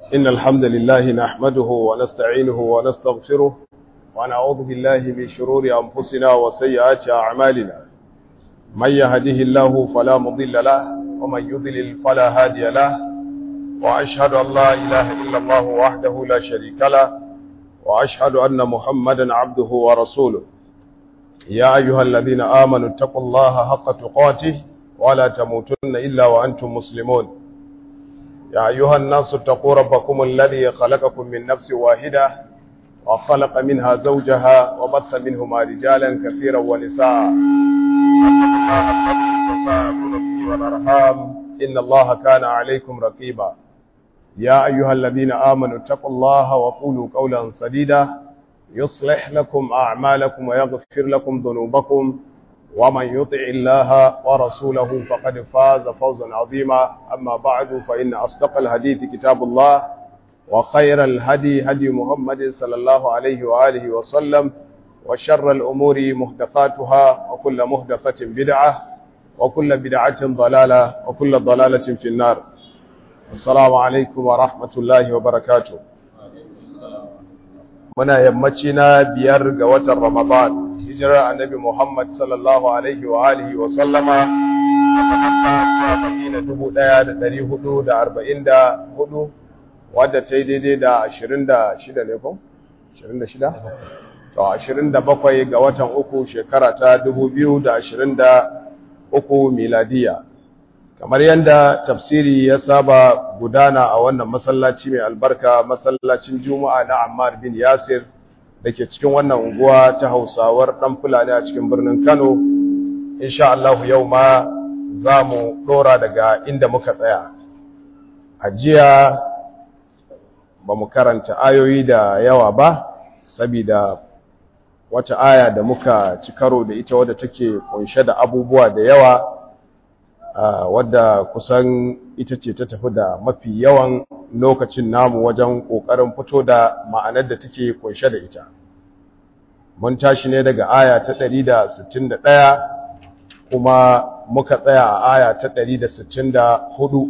إن الحمد لله نحمده ونستعينه ونستغفره ونعوذ بالله من شرور أنفسنا وسيئات أعمالنا من يهده الله فلا مضل له ومن يضلل فلا هادي له وأشهد أن لا إله إلا الله وحده لا شريك له وأشهد أن محمدا عبده ورسوله يا أيها الذين آمنوا اتقوا الله حق تقاته ولا تموتن إلا وأنتم مسلمون يا أيها الناس اتقوا ربكم الذي خلقكم من نفس واحدة وخلق منها زوجها وبث منهما رجالا كثيرا ونساء واتقوا الله الذي تساءلون به والأرحام إن الله كان عليكم رقيبا يا أيها الذين آمنوا اتقوا الله وقولوا قولا سديدا يصلح لكم أعمالكم ويغفر لكم ذنوبكم ومن يطع الله ورسوله فقد فاز فوزا عظيما أما بعد فإن أصدق الحديث كتاب الله وخير الهدي هدي محمد صلى الله عليه وآله وسلم وشر الأمور محدثاتها وكل محدثة بدعة وكل بدعة ضلالة وكل ضلالة في النار السلام عليكم ورحمة الله وبركاته muna yammaci na biyar ga watan Ramadan hijirar annabi Muhammad sallallahu alaihi wa alihi wa sallama daga Madina dubu ɗaya da ɗari hudu da arba'in da hudu wadda ta yi daidai da ashirin da shida ne ko? ashirin da shida? to ashirin da bakwai ga watan uku shekara ta dubu biyu da ashirin da uku miladiya kamar yadda tafsiri ya saba gudana a wannan masallaci mai albarka masallacin juma'a na ammar bin yasir da ke cikin wannan unguwa ta hausawar ɗan fulani a cikin birnin kano insha Allah yau ma za mu ɗora daga inda muka tsaya a jiya ba mu karanta ayoyi da yawa ba sabida wata aya da muka ci karo da ita wadda take kunshe da abubuwa da yawa Uh, wadda kusan ita ce ta tafi da mafi yawan lokacin namu wajen ƙoƙarin fito da ma'anar da take kunshe da ita. Mun tashi ne daga aya ta 161 kuma muka tsaya a aya ta 164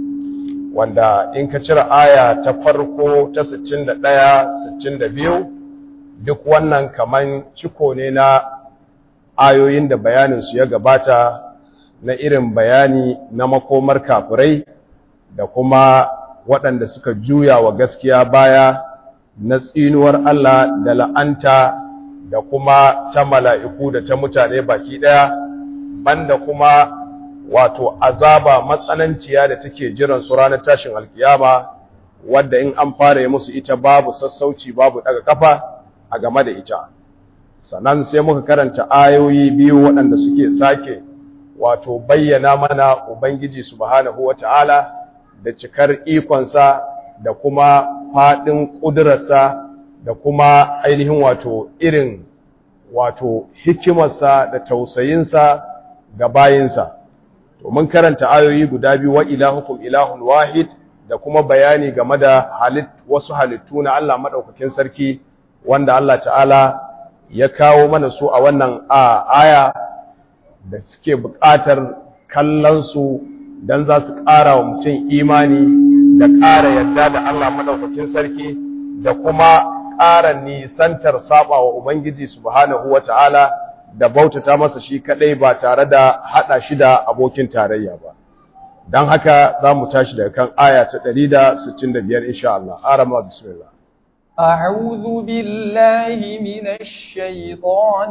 wanda in ka cire aya ta farko ta 61 62 duk wannan kaman ciko ne na ayoyin da bayaninsu ya gabata na irin bayani na makomar kafirai da kuma waɗanda suka juya wa gaskiya baya na tsinuwar Allah da la'anta da kuma ta mala'iku da ta mutane baki ɗaya banda kuma wato azaba matsananciya da take jiran su ranar tashin alkiyama wadda in an fara yi musu ita babu sassauci babu daga kafa a game da ita sannan sai muka karanta ayoyi biyu waɗanda suke sake wato bayyana mana Ubangiji subhanahu wata'ala da cikar ikonsa da kuma faɗin ƙudurarsa da kuma ainihin wato irin wato hikimarsa da tausayinsa ga bayinsa. To mun karanta ayoyi guda biyu wa ilahukum ilahun wahid da kuma bayani game da halit wasu halittu na Allah maɗaukakin sarki wanda Allah ta'ala ya kawo mana su a wannan aya da suke buƙatar kallonsu don za su ƙara wa mutum imani da ƙara yadda da Allah maɗaukakin sarki da kuma ƙara nisantar saba wa Ubangiji subhanahu wa ta'ala da bautata masa shi kaɗai ba tare da haɗa shi da abokin tarayya ba. Don haka za mu tashi daga kan aya ta 165 insha Allah. Arama bismillah. أعوذ بالله من الشيطان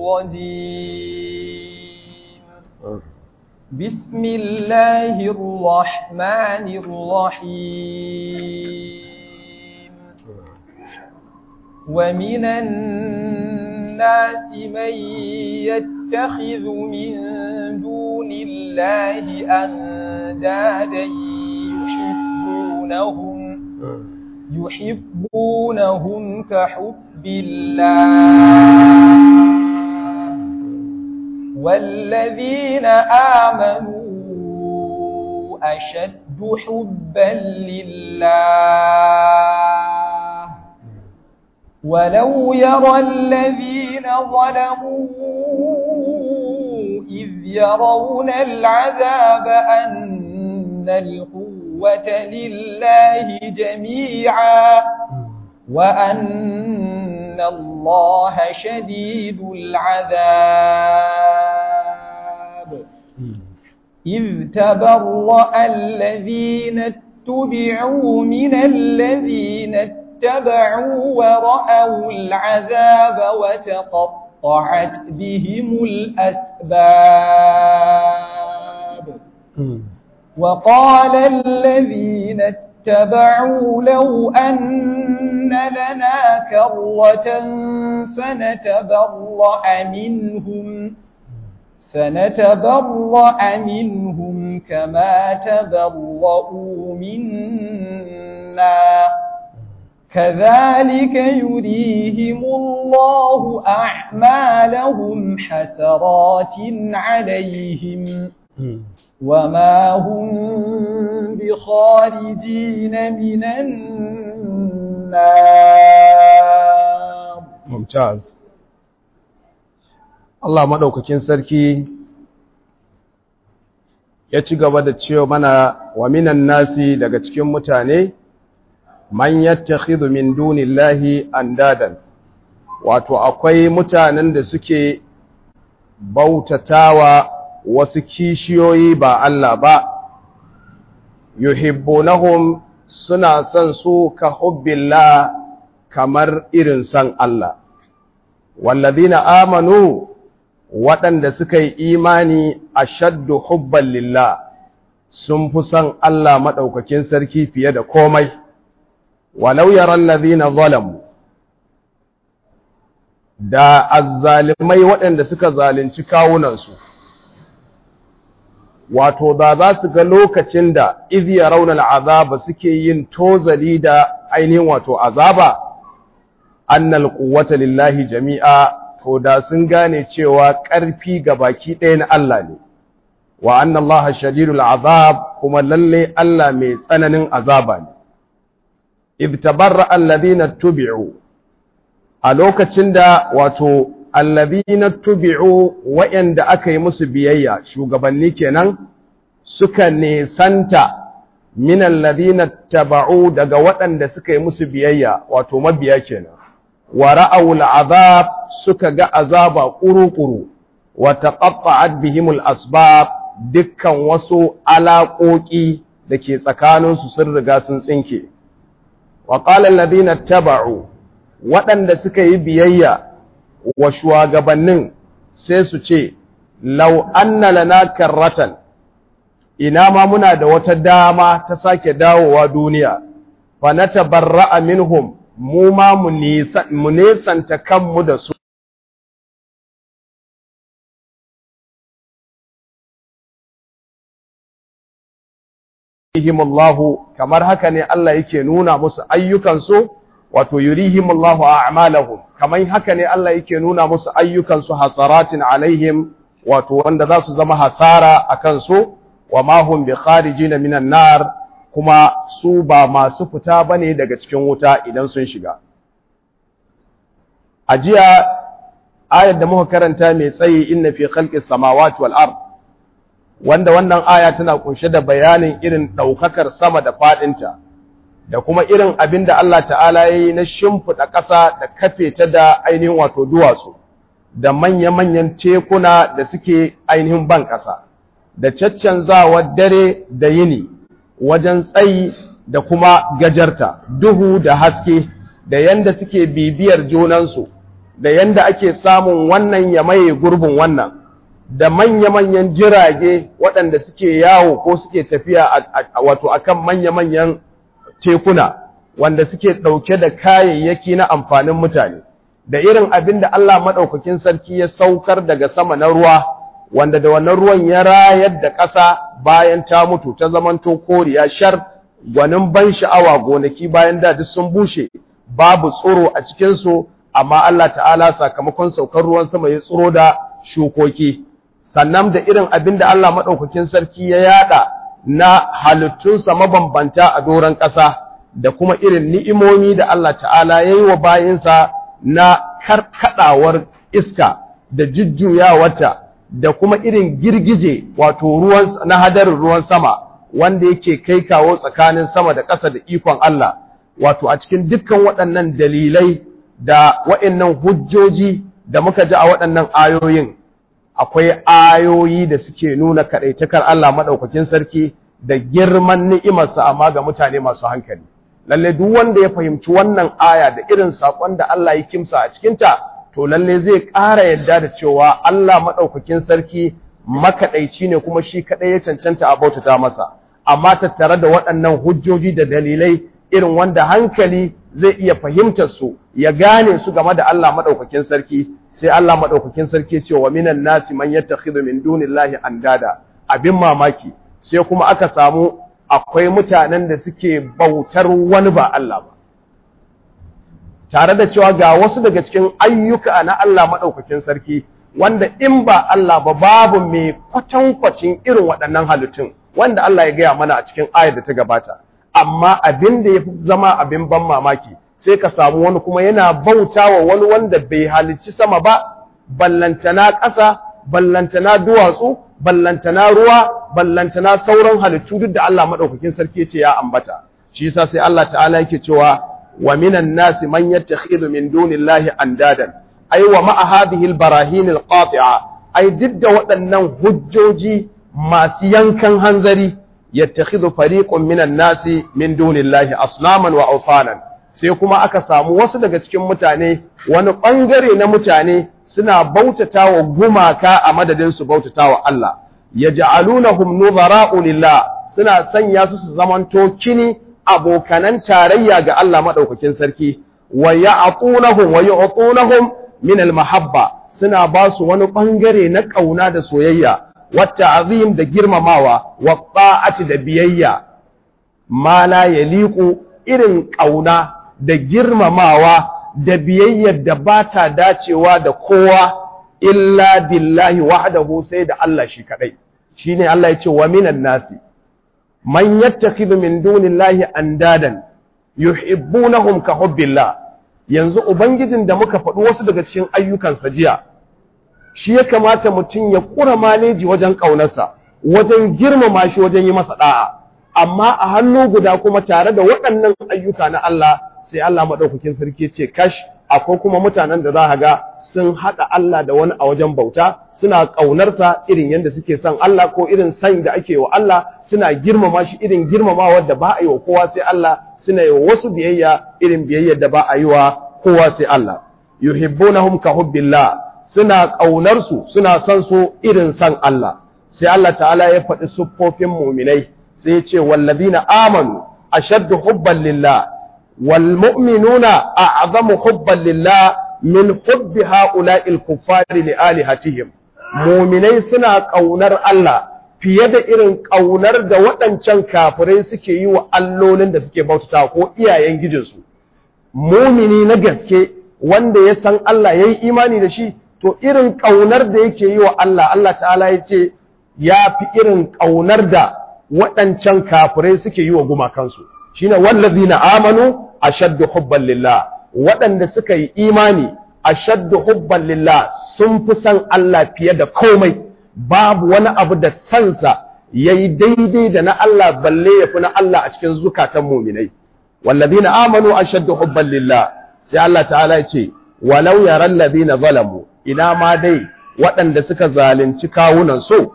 الرجيم بسم الله الرحمن الرحيم ومن الناس من يتخذ من دون الله أندادا يحبونهم يحبونهم كحب الله والذين آمنوا أشد حبا لله ولو يرى الذين ظلموا إذ يرون العذاب أن القوة القوة لله جميعا وأن الله شديد العذاب إذ تبرأ الذين اتبعوا من الذين اتبعوا ورأوا العذاب وتقطعت بهم الأسباب وقال الذين اتبعوا لو أن لنا كرة فنتبرأ منهم فنتبرأ منهم كما تبرؤوا منا كذلك يريهم الله أعمالهم حسرات عليهم وما هم بخارجين من النار ممتاز Allah maɗaukakin sarki ya ci gaba da cewa mana wa minan nasi daga cikin mutane man yattakhidhu min dunillahi andadan wato akwai mutanen da suke bautatawa wasu kishiyoyi ba Allah ba yuhibbunahum suna son su ka hubbillah kamar irin san Allah wallazina amanu waɗanda suka yi imani a shaddu hubban lillah sun fi son Allah maɗaukakin sarki fiye da komai, walau yaran lazina zalamu, da azzalimai waɗanda suka zalunci kawunansu, wato da za su ga lokacin da iziya raunar azaba suke yin tozali da ainihin wato azaba, annal quwwata lillahi jami'a to da sun gane cewa ƙarfi ga baki ɗaya na Allah ne, wa anna Allah shadidul azab kuma lalle Allah mai tsananin azaba ne. If tabarra alladhina tubi'u a lokacin da wato alladhina tubi'u wa'anda aka yi musu biyayya shugabanni kenan suka nesanta min alladhina taba'u daga waɗanda suka yi musu biyayya wato mabiya kenan wa ra'awul azab suka ga azaba ƙuru-ƙuru wa taqatta'at bihimul asbab dukkan wasu alaƙoƙi da ke tsakaninsu sun riga sun tsinke wa qala alladhina taba'u waɗanda suka yi biyayya wa shugabannin sai su ce law anna lana karratan ina ma muna da wata dama ta sake dawowa duniya fa natabarra'a minhum mu ma mu nesanta kanmu da su yurihimullahu kamar haka ne Allah yake nuna musu ayyukansu wato yurihimullahu a'malahum kamar haka ne Allah yake nuna musu ayyukansu hasaratin alaihim wato wanda za su zama hasara akan su wa ma hum bi kharijin minan nar kuma su ba masu fita bane daga cikin wuta idan sun shiga a jiya ayar da muka karanta mai tsayi inna fi khalqis samawati wal ard wanda wannan aya tana kunshe da bayanin irin daukakar sama da fadinta da kuma irin abin da Allah ta'ala yayi na shimfida ƙasa da kafe ta da ainihin wato duwatsu da manya-manyan tekuna da suke ainihin ban ƙasa da caccanzawar dare da yini wajen tsayi da kuma gajarta duhu da haske da yanda suke bibiyar junansu da yanda ake samun wannan ya maye gurbin wannan da manya-manyan jirage waɗanda suke yawo ko suke tafiya wato akan manya-manyan tekuna wanda suke ɗauke da kayayyaki na amfanin mutane da irin abin da Allah maɗaukakin sarki ya saukar daga sama na ruwa wanda da wannan ruwan ya rayar da ƙasa bayan ta mutu ta zamanto koriya shar gwanin ban sha'awa gonaki bayan da duk sun bushe babu tsoro a cikinsu amma Allah ta'ala sakamakon saukar ruwan sama ya tsoro da shukoki sannan da irin abin da Allah maɗaukakin sarki ya yada na halittunsa mabambanta a doron ƙasa da kuma irin ni'imomi da Allah ta'ala ya yi wa bayinsa na karkadawar iska da jujjuyawarta da kuma irin girgije wato ruwan na hadarin ruwan sama wanda yake kai kawo tsakanin sama da ƙasa da ikon Allah wato a cikin dukkan waɗannan dalilai da waɗannan hujjoji da muka ji a waɗannan ayoyin akwai ayoyi da suke nuna kaɗaitakar Allah maɗaukakin sarki da girman ni'imarsa amma ga mutane masu hankali lalle duk wanda ya fahimci wannan aya da irin saƙon da Allah ya kimsa a cikinta to lalle zai ƙara yadda da cewa Allah maɗaukakin sarki makaɗaici ne kuma shi kaɗai ya cancanta a bautata masa amma tattare da waɗannan hujjoji da dalilai irin wanda hankali zai iya fahimtar su ya gane su game da Allah madaukakin sarki sai Allah madaukakin sarki ce wa minan nasi man yattakhidhu min dunillahi andada abin mamaki sai kuma aka samu akwai mutanen da suke bautar wani ba Allah ba tare da cewa ga wasu daga cikin ayyuka na Allah madaukakin sarki wanda in ba Allah ba babu mai kwatankwacin irin waɗannan halittun wanda Allah ya gaya mana a cikin ayar da ta gabata amma abin da ya fi zama abin ban mamaki sai ka samu wani kuma yana bauta wa wani wanda bai halicci sama ba ballantana ƙasa ballantana duwatsu ballantana ruwa ballantana sauran halittu duk da Allah madaukakin sarki ya ce ya ambata shi yasa sai Allah ta'ala yake cewa wa minan nasi man yattakhidhu min dunillahi andadan ay wa ma'a hadhihi albarahin alqati'a ay duk da waɗannan hujjoji masu yankan hanzari yattakhidhu fariqun minan nasi min dunillahi aslaman wa awsanan sai kuma aka samu wasu daga cikin mutane wani bangare na mutane suna bautatawa gumaka a madadin su bautatawa Allah yaj'alunahum nuzara'u lillah suna sanya su su zamanto kini abokanan tarayya ga Allah madaukakin sarki wa ya'tunahum wa yu'tunahum min al-mahabba suna ba su wani bangare na kauna da soyayya والتعظيم da girmamawa wa ta'ati da biyayya ma la yaliqu irin kauna da girmamawa da biyayyar da ba ta dacewa da kowa illa billahi wahdahu sai da Allah shi kadai shine Allah ya ce wa minan nasi man yattakhidhu min dunillahi andadan yuhibbunahum ka hubbillah yanzu ubangijin da muka faɗi wasu daga cikin ayyukansa jiya shi ya kamata mutum ya ƙura maleji wajen ƙaunarsa wajen girmama shi wajen yi masa ɗa'a amma a hannu guda kuma tare da waɗannan ayyuka na Allah sai Allah maɗaukakin sarki ce kash akwai kuma mutanen da za a ga sun haɗa Allah da wani a wajen bauta suna ƙaunarsa irin yadda suke son Allah ko irin san da ake wa Allah suna girmama shi irin girmamawa da ba a yi wa kowa sai Allah suna yi wa wasu biyayya irin biyayyar da ba a yi wa kowa sai Allah yuhibbunahum ka hubbillah suna ƙaunarsu suna son su irin san Allah sai Allah ta'ala ya faɗi siffofin muminai sai ya ce wallazina amanu ashaddu hubban lillah wal mu'minuna a'zamu hubban lillah min hubbi ha'ula'il kuffari li alihatihim muminai suna ƙaunar Allah fiye da irin ƙaunar da waɗancan kafirai suke yi wa allolin da suke bautata ko iyayen gijinsu mumini na gaske wanda ya san Allah ya yi imani da shi to irin ƙaunar da yake yi wa Allah Allah ta'ala ya ce ya fi irin ƙaunar da waɗancan kafirai suke yi wa gumakansu shi ne wallazina amanu ashaddu hubban lillah waɗanda suka yi imani ashaddu hubban lillah sun fi san Allah fiye da komai babu wani abu da sansa yayi daidai da na Allah balle ya fi na Allah a cikin zukatan muminai wallazina amanu ashaddu hubban lillah sai Allah ta'ala ya ce walau yaral ladina zalamu ina ma dai waɗanda suka zalunci kawunan so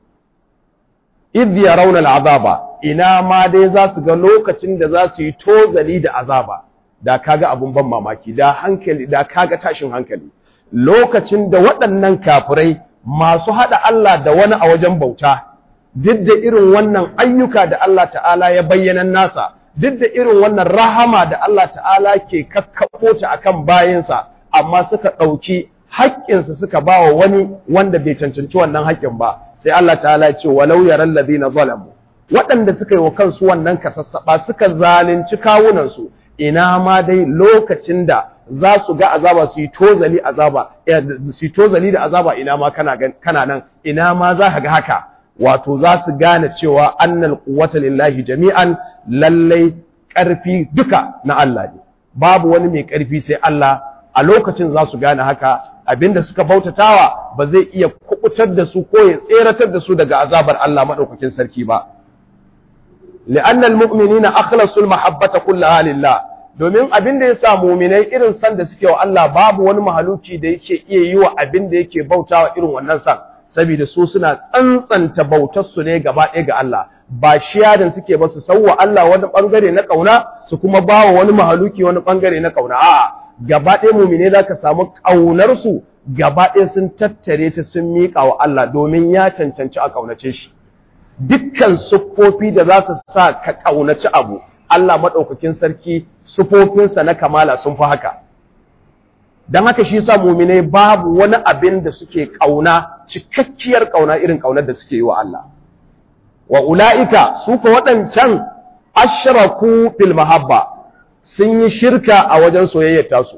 idh yarawna al'azaba ina ma dai za su ga lokacin da za su yi tozali da azaba da kaga abun ban mamaki da hankali da kaga tashin hankali lokacin da waɗannan kafirai masu haɗa Allah da wani a wajen bauta duk da irin wannan ayyuka da Allah ta'ala ya bayyana nasa duk da irin wannan rahama da Allah ta'ala ke kakkaɓo ta akan bayansa amma suka ɗauki haƙƙinsa suka ba wa wani wanda bai cancanci wannan haƙƙin ba sai Allah ta'ala ya ce walau yaral ladina zalamu waɗanda suka yi wa kansu wannan kasassaba suka zalunci kawunansu ina ma dai lokacin da za su ga azaba su yi tozali azaba su yi tozali da azaba ina ma kana kana nan ina ma za ka ga haka wato za su gane cewa annal quwwata lillahi jami'an lallai ƙarfi duka na Allah ne babu wani mai ƙarfi sai Allah a lokacin za su gane haka abinda suka bautatawa ba zai iya kubutar da su ko ya tseratar da su daga azabar Allah madaukakin sarki ba li'anna almu'minina akhlasu almahabbata kullaha lillah domin abin da yasa mu'minai irin san da suke wa Allah babu wani mahaluki da yake iya yi wa abin da yake bautawa irin wannan san saboda su suna tsantsanta bautar su ne gaba ɗaya ga Allah ba shiyadan suke ba su sauwa Allah wani bangare na kauna su kuma bawa wani mahaluki wani bangare na kauna a'a gaba ɗaya mu'mine zaka samu kaunar su gaba ɗaya sun tattare ta sun miƙa wa Allah domin ya cancanci a kaunace shi dukkan siffofi da za su sa ka kaunaci abu Allah maɗaukakin sarki sufofinsa na kamala sun fi haka. Don haka shi sa muminai babu wani abin da suke ƙauna, cikakkiyar ƙauna irin ƙaunar da suke yi wa Allah. Wa ula'ika su ka waɗancan ashraku fil mahabba sun yi shirka a wajen soyayyar tasu.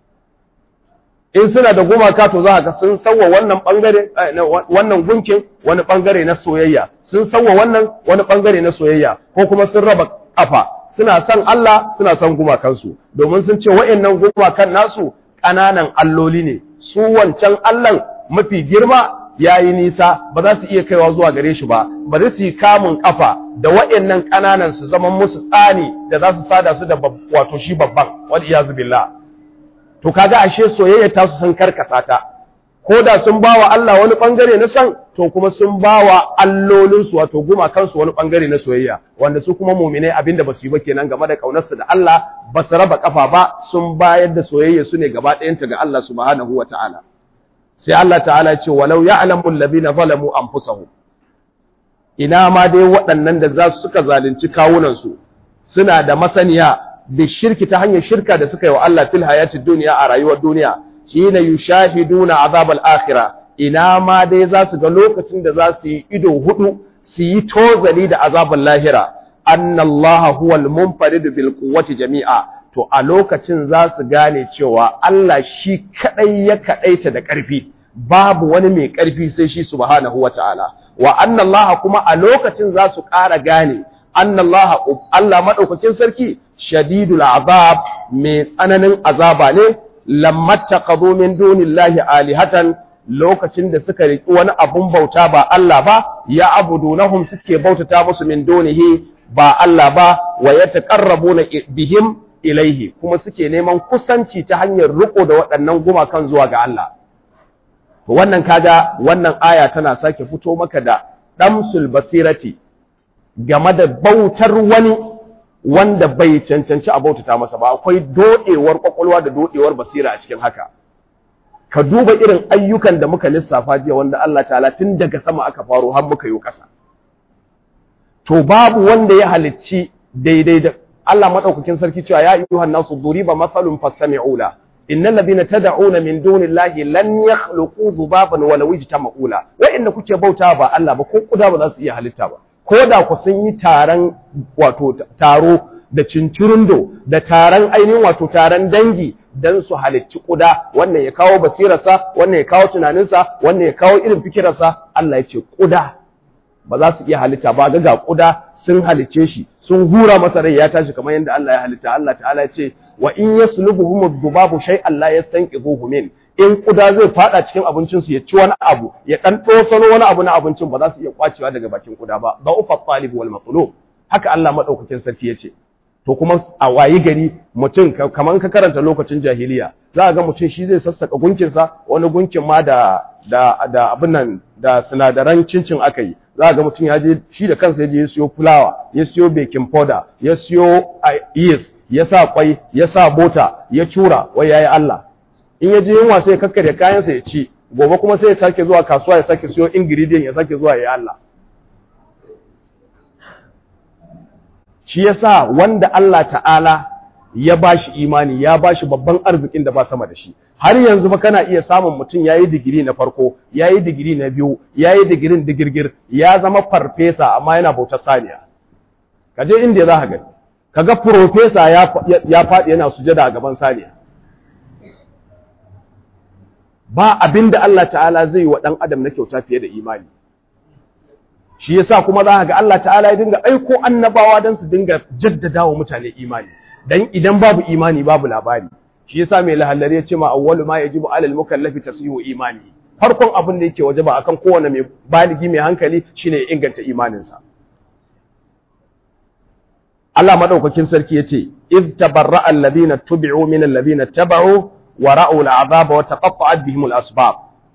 In suna da gumaka to za ka sun sauwa wannan ɓangare, wannan gunkin wani ɓangare na soyayya, sun sauwa wannan wani ɓangare na soyayya, ko kuma sun raba ƙafa. suna son Allah suna son gumakansu domin sun ce wa'annan gumakan nasu ƙananan alloli ne su wancan Allahn mafi girma yayi nisa ba za su iya kaiwa zuwa gare shi ba ba za su yi kamun kafa da wa'annan ƙananan su zama musu tsani da za su sada su da wato shi babban wal iyazu billah to kaga ashe soyayya ta su sun karkasa ta ko da sun bawa Allah wani bangare na san to kuma sun bawa allolinsu wato gumakansu wani bangare na soyayya wanda su kuma mu'minai abinda ba su yi ba kenan game da kaunarsu da Allah ba su raba kafa ba sun bayar da soyayya su ne gaba ɗayanta ga Allah subhanahu wata'ala sai Allah ta'ala ya ce walau ya'lamu alladhina zalamu anfusahum ina ma dai waɗannan da za su suka zalunci kawunansu suna da masaniya da shirki ta hanyar shirka da suka yi wa Allah fil hayatid duniya a rayuwar duniya hina yushahiduna azab al-akhirah ina ma dai za su ga lokacin da za su yi ido hudu su yi tozali da azabul lahira anna Allah huwal munfarid bil quwwati jami'a to a lokacin za su gane cewa Allah shi kadai ya kadaita da karfi babu wani mai karfi sai shi subhanahu wataala wa anna Allah kuma a lokacin za su ƙara gane anna Allah Allah madaukakin sarki shadidul azab mai tsananin azaba ne lamma taqadu min dunillahi alihatan lokacin da suka riki wani abun bauta ba Allah ba ya abudunahum suke bautata musu min dunihi ba Allah ba wa yataqarrabuna bihim ilaihi kuma suke neman kusanci ta hanyar riko da waɗannan gumakan zuwa ga Allah wannan kaga wannan aya tana sake fito maka da damsul basirati game da bautar wani wanda bai cancanci a bautata masa ba akwai dodewar kwakwalwa da dodewar basira a cikin haka ka duba irin ayyukan da muka lissafa jiya wanda Allah ta'ala tun daga sama aka faro har muka yi ƙasa to babu wanda ya halicci daidai da Allah madaukakin sarki cewa ya ayyuhan nasu duriba masalun fastami'u la innal ladina tad'una min dunillahi lan yakhluqu dhubaban walaw ijtama'u la wa'inda kuke bauta ba Allah ba ko kuda ba za su iya halitta ba ko da ku sun yi taron wato taro da cincirundo da taron ainihin wato taron dangi dan su halicci kuda wannan ya kawo basirarsa wannan ya kawo tunaninsa wannan ya kawo irin fikirarsa Allah ya ce kuda ba za su iya halitta ba ga ga kuda sun halice shi sun hura masa rai ya tashi kamar yadda Allah ya halitta Allah ta'ala ya ce wa in yaslubuhum adh-dhubabu shay'an la yastanqidhuhu min in kuda zai fada cikin abincin su ya ci wani abu ya dan tosano wani abu na abincin ba za su iya kwacewa daga bakin kuda ba ba ufa talib wal matlub haka Allah madaukakin sarki yace to kuma a wayi gari mutum kaman ka karanta lokacin jahiliya za ga mutum shi zai sassaka gunkin sa wani gunkin ma da da da abin nan da sinadaran cincin aka yi za ga mutum ya je shi da kansa ya je ya siyo fulawa ya siyo baking powder ya siyo yeast ya sa kwai ya sa bota ya cura wai yayi Allah in ya je yunwa sai ya kakkare kayansa ya ci gobe kuma sai ya sake zuwa kasuwa ya sake siyo ingredient ya sake zuwa ya Allah shi yasa wanda Allah ta'ala ya bashi imani ya bashi babban arzikin da ba sama da shi har yanzu ba kana iya samun mutum yayi digiri na farko yayi digiri na biyu yayi digirin digirgir ya zama farfesa amma yana bautar saniya kaje inda za ka gani kaga profesa ya ya faɗi yana sujada a gaban saniya ba abinda Allah ta'ala zai yi wa dan adam na kyauta fiye da imani shi yasa kuma za ka ga Allah ta'ala ya dinga aiko annabawa dan su dinga jaddada wa mutane imani dan idan babu imani babu labari shi yasa mai lahallari ya ce ma awwalu ma yajibu alal mukallafi tasihu imani farkon abin da yake wajaba akan kowane mai baligi mai hankali shine ya inganta imaninsa Allah madaukakin sarki yace id tabarra'a alladhina tubi'u min alladhina taba'u wa ra'u al'azaba wa taqatta'at bihim al'asbab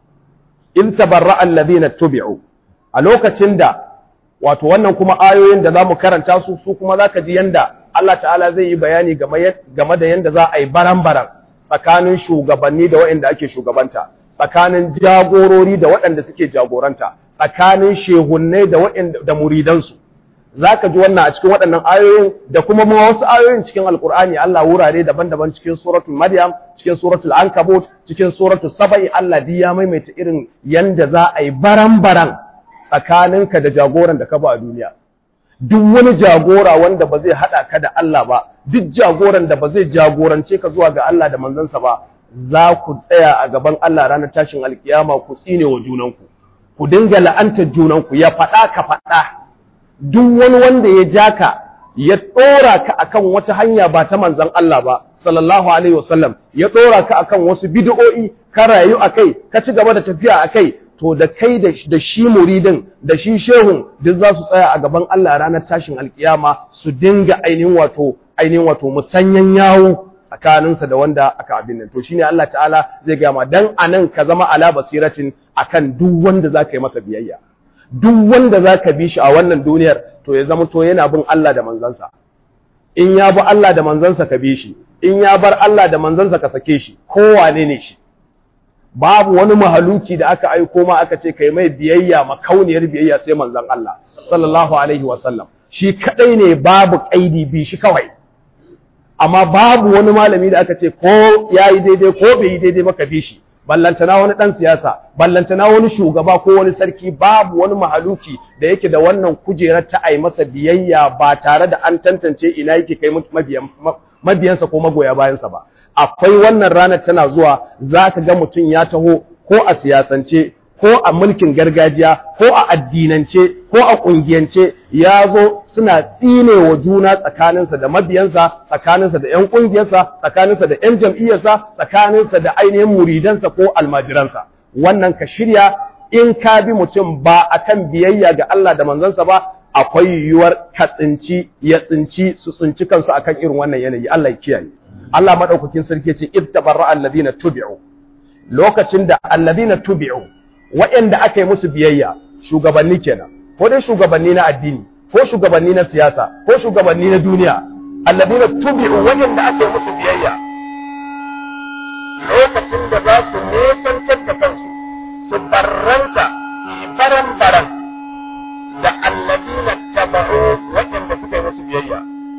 in tabarra'a alladhina tubi'u a lokacin da wato wannan kuma ayoyin da zamu karanta su su kuma zaka ji yanda Allah ta'ala zai yi bayani game da yanda za a yi baran-baran tsakanin shugabanni da waɗanda ake shugabanta tsakanin jagorori da waɗanda suke jagoranta tsakanin shehunnai da waɗanda da muridansu zaka ji wannan a cikin waɗannan ayoyin da kuma ma wasu ayoyin cikin alkur'ani Allah wurare daban-daban cikin suratul maryam cikin suratul ankabut cikin suratul saba'i Allah duk ya maimaita irin yanda za a yi baran-baran tsakaninka da jagoran da ka ba a duniya duk wani jagora wanda ba zai haɗa ka da Allah ba duk jagoran da ba zai jagorance ka zuwa ga Allah da manzansa ba za ku tsaya a gaban Allah ranar tashin alkiyama ku tsine wa junanku ku dinga la'antar junanku ya faɗa ka faɗa duk wani wanda ya ja ka ya ɗora ka akan wata hanya ba ta manzan Allah ba sallallahu alaihi wasallam ya ɗora ka akan wasu bid'o'i ka rayu akai ka ci gaba da tafiya akai to da kai da shi muridin da shi shehun duk za su tsaya a gaban Allah ranar tashin alkiyama su dinga ainihin wato ainihin wato musanyan yawo tsakaninsa da wanda aka abin nan to shine Allah ta'ala zai ga ma dan anan ka zama ala basiratin akan duk wanda zaka yi masa biyayya duk wanda zaka bi shi a wannan duniyar to ya zama to yana bin Allah da manzansa in ya bi Allah da manzansa ka bi shi in ya bar Allah da manzansa ka sake shi kowane ne shi babu wani mahaluki da aka aiko ma aka ce kai mai biyayya makauniyar biyayya sai manzon Allah sallallahu alaihi wasallam shi kadai ne babu kaidi bi shi kawai amma babu wani malami da aka ce ko yayi daidai ko bai yi daidai maka bi shi ballantana wani dan siyasa ballantana wani shugaba ko wani sarki babu wani mahaluki da yake da wannan kujerar ta ai masa biyayya ba tare da an tantance ina yake kai mabiyan mabiyansa ko magoya bayansa ba akwai wannan ranar tana zuwa za ka ga mutum ya taho ko a siyasance ko a mulkin gargajiya ko a addinance ko a ƙungiyance ya zo suna tsine wa juna tsakaninsa da mabiyansa tsakaninsa da 'yan ƙungiyarsa tsakaninsa da 'yan jam'iyyarsa tsakaninsa da ainihin muridansa ko almajiransa wannan ka shirya in ka bi mutum ba akan biyayya ga Allah da manzansa ba akwai yiwuwar ka tsinci ya tsinci su tsinci kansu akan irin wannan yanayi Allah ya kiyaye Allah madaukakin sarki ce id tabarra alladhina tubi'u lokacin da alladhina tubi'u waɗanda aka yi musu biyayya shugabanni kenan ko dai shugabanni na addini ko shugabanni na siyasa ko shugabanni na duniya alladhina tubi'u waɗanda aka yi musu biyayya lokacin da za su nesantar da kansu su barranta su baran baran da alladhina taba'u waɗanda suka yi musu biyayya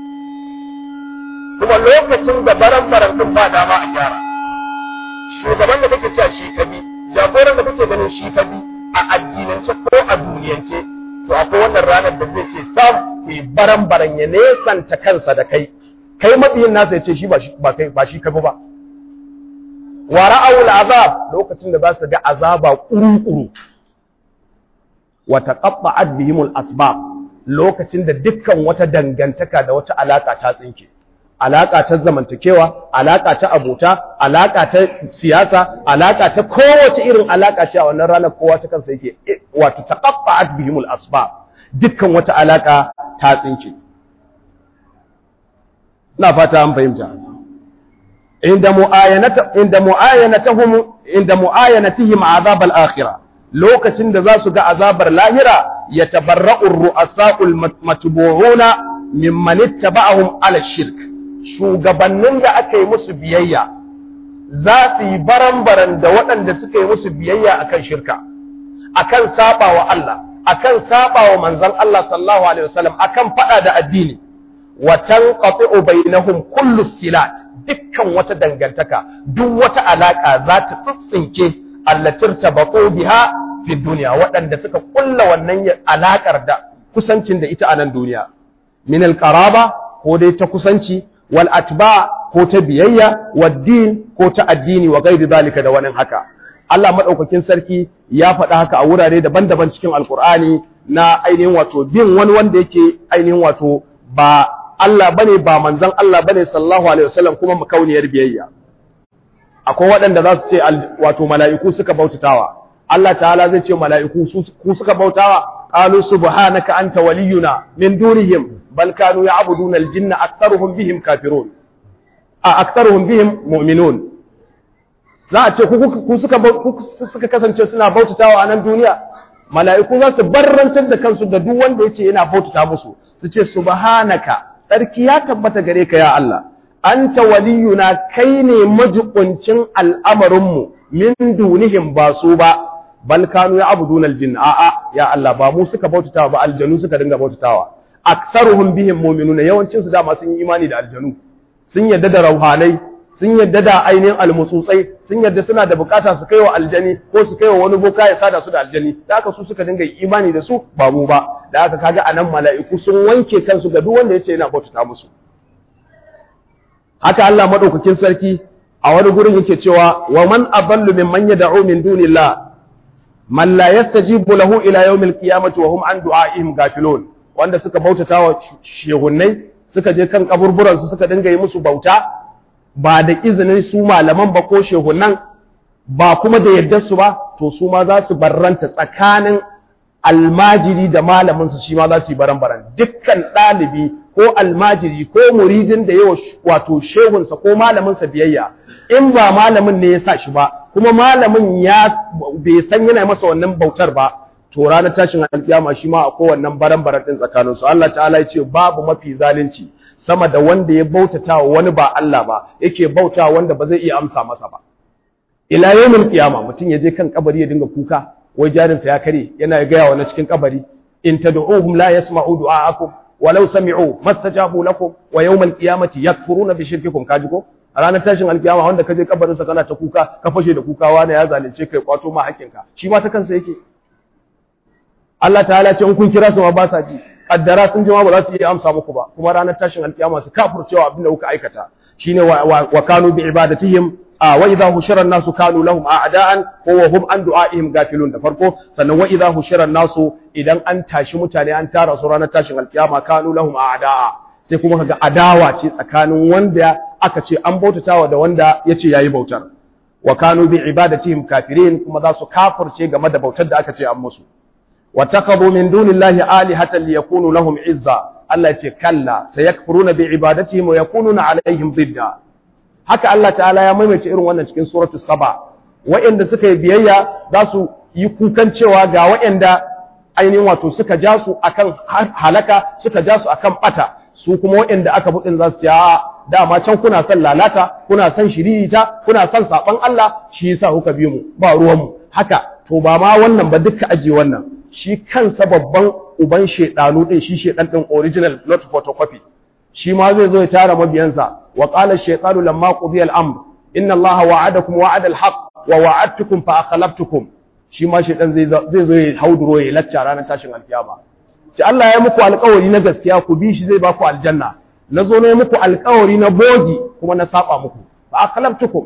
kuma lokacin da baran baran din ba dama a gyara shugaban da kake cewa shi kabi jagoran da kake ganin shi kabi a addinance ko a duniyance to akwai wannan ranar da zai ce sam ku baran baran ya nesanta kansa da kai kai mabiyin nasa ya ce shi ba kai ba shi kabi ba wa ra'awul azab lokacin da za su ga azaba kuru-kuru wa taqatta'at bihimul asbab lokacin da dukkan wata dangantaka da wata alaka ta tsinke alaka ta zamantakewa alaka ta abota alaka ta siyasa alaka ta kowace irin alaka ce a wannan ranar kowa ta kansa yake wato taqatta'at bihimul asbab dukkan wata alaka ta tsinke ina fata an fahimta inda mu'ayanata inda mu'ayanatahum inda mu'ayanatihim azab al-akhirah lokacin da za su ga azabar lahira yatabarra'u ar-ru'asa'ul matbu'una mimman ittaba'ahum ala shirk shugabannin da aka yi musu biyayya za su yi baran-baran da waɗanda suka yi musu biyayya akan shirka akan saba wa Allah akan saba wa manzon Allah sallallahu alaihi wasallam akan fada da addini wa tanqati'u bainahum kullu silat dukkan wata dangantaka duk wata alaka za ta tsitsinke allatir tabaqu biha fi dunya waɗanda suka kulla wannan alakar da kusancin da ita a nan duniya min alqaraba ko dai ta kusanci wal atba ko ta biyayya wad din ko ta addini wa ghairi zalika da wani haka Allah madaukakin sarki ya faɗa haka a wurare daban-daban cikin alkur'ani na ainihin wato bin wani wanda yake ainihin wato ba Allah bane ba manzon Allah bane sallallahu alaihi wasallam kuma makauniyar biyayya akwai waɗanda za su ce wato mala'iku suka bautatawa Allah ta'ala zai ce mala'iku ku suka bautawa qalu subhanaka anta waliyuna min dunihim bal kanu ya'buduna al-jinna aktharuhum bihim kafirun a aktharuhum bihim mu'minun za a ce ku suka suka kasance suna bautatawa a nan duniya mala'iku za su barrantar da kansu da duk wanda yace yana bautata musu su ce subhanaka tsarki ya tabbata gare ka ya Allah anta waliyuna kai ne majiƙuncin al'amarinmu min dunihim ba su ba bal kanu ya abuduna aljin a'a ya Allah ba mu suka bautatawa ba aljanu suka dinga bautatawa aktsaruhum bihim mu'minuna yawancin su dama sun yi imani da aljanu sun yadda da rauhanai sun yadda da ainihin almutsutsai sun yadda suna da bukata su kaiwa aljani ko su kaiwa wani boka ya sada su da aljani da haka su suka dinga imani da su ba mu ba da haka kaga anan mala'iku sun wanke kansu ga duk wanda yace yana bautata musu haka Allah madaukakin sarki a wani gurin yake cewa wa man adallu mimman yad'u min dunillah man la yastajibu lahu ila yawmil qiyamati wa hum an du'aihim gafilun wanda suka bautata wa shehunnai suka je kan kaburburan su suka dinga yi musu bauta ba da izinin su malaman ba ko shehunnan ba kuma da yadda su ba to su ma za su barranta tsakanin almajiri da malamin su shi ma za su yi baran-baran dukkan ɗalibi ko almajiri ko muridin da yawa wato shehunsa ko malaminsa biyayya in ba malamin ne ya sa shi ba kuma malamin ya bai san yana masa wannan bautar ba to ranar tashin alkiyama shi ma akwai wannan baran-baran din tsakanin su Allah ta'ala ya ce babu mafi zalunci sama da wanda ya bautata wa wani ba Allah ba yake bauta wanda ba zai iya amsa masa ba ila yawmil qiyama mutum ya je kan kabari ya dinga kuka wai jarinsa ya kare yana gaya wa na cikin kabari in tad'uhum la yasma'u du'aakum walau sami'u mastajabu lakum wa yawmal qiyamati yakfuruna bi shirkikum kaji ko a ranar tashin alkiyama wanda kaje kabarin sa kana ta kuka ka fashe da kuka wani ya zalunce kai kwato ma hakkinka shi ma ta kansa yake Allah ta'ala ce in kun kira su ma ba sa ji kaddara sun ji ma ba za su iya amsa muku ba kuma ranar tashin alkiyama su kafurcewa abin da kuka aikata shine wa kanu bi ibadatihim wa idha hushira an-nasu kanu lahum a'da'an wa hum an du'a'ihim gafilun da farko sannan wa idha hushira an-nasu idan an tashi mutane an tara su ranar tashin alkiyama kanu lahum a'da'a sai kuma kaga adawa ce tsakanin wanda aka ce an bautatawa da wanda yace yayi bautar wa kanu bi ibadatihim kafirin kuma za su kafirce game da bautar da aka ce an musu wa taqadu min dunillahi alihatan liyakunu lahum izza Allah ya ce kalla sayakfuruna bi ibadatihim wa yakununa alaihim didda haka Allah ta'ala ya maimaita irin wannan cikin suratu saba wa'anda suka yi biyayya za su yi kukan cewa ga wa'anda ainihin wato suka ja su akan halaka suka ja su akan bata su kuma wa'anda aka budin za su ce a dama can kuna son lalata kuna son shiririta kuna son saban Allah shi yasa kuka bi mu ba ruwan mu haka to ba ma wannan ba duka aje wannan shi kansa babban uban shedanu din shi shedan din original not photocopy shi ma zai zo ya tara mabiyansa wa qala ash-shaytanu lamma qudiya al-amr inna allaha wa'adakum wa'ada al-haqq wa wa'adtukum fa akhlaftukum shi ma shaytan zai zai zo ya hauduro ya lacca ranar tashin alkiyama shi Allah ya muku alƙawari na gaskiya ku bi shi zai ba ku aljanna nazo ne muku alƙawari na bogi kuma na saba muku fa akhlaftukum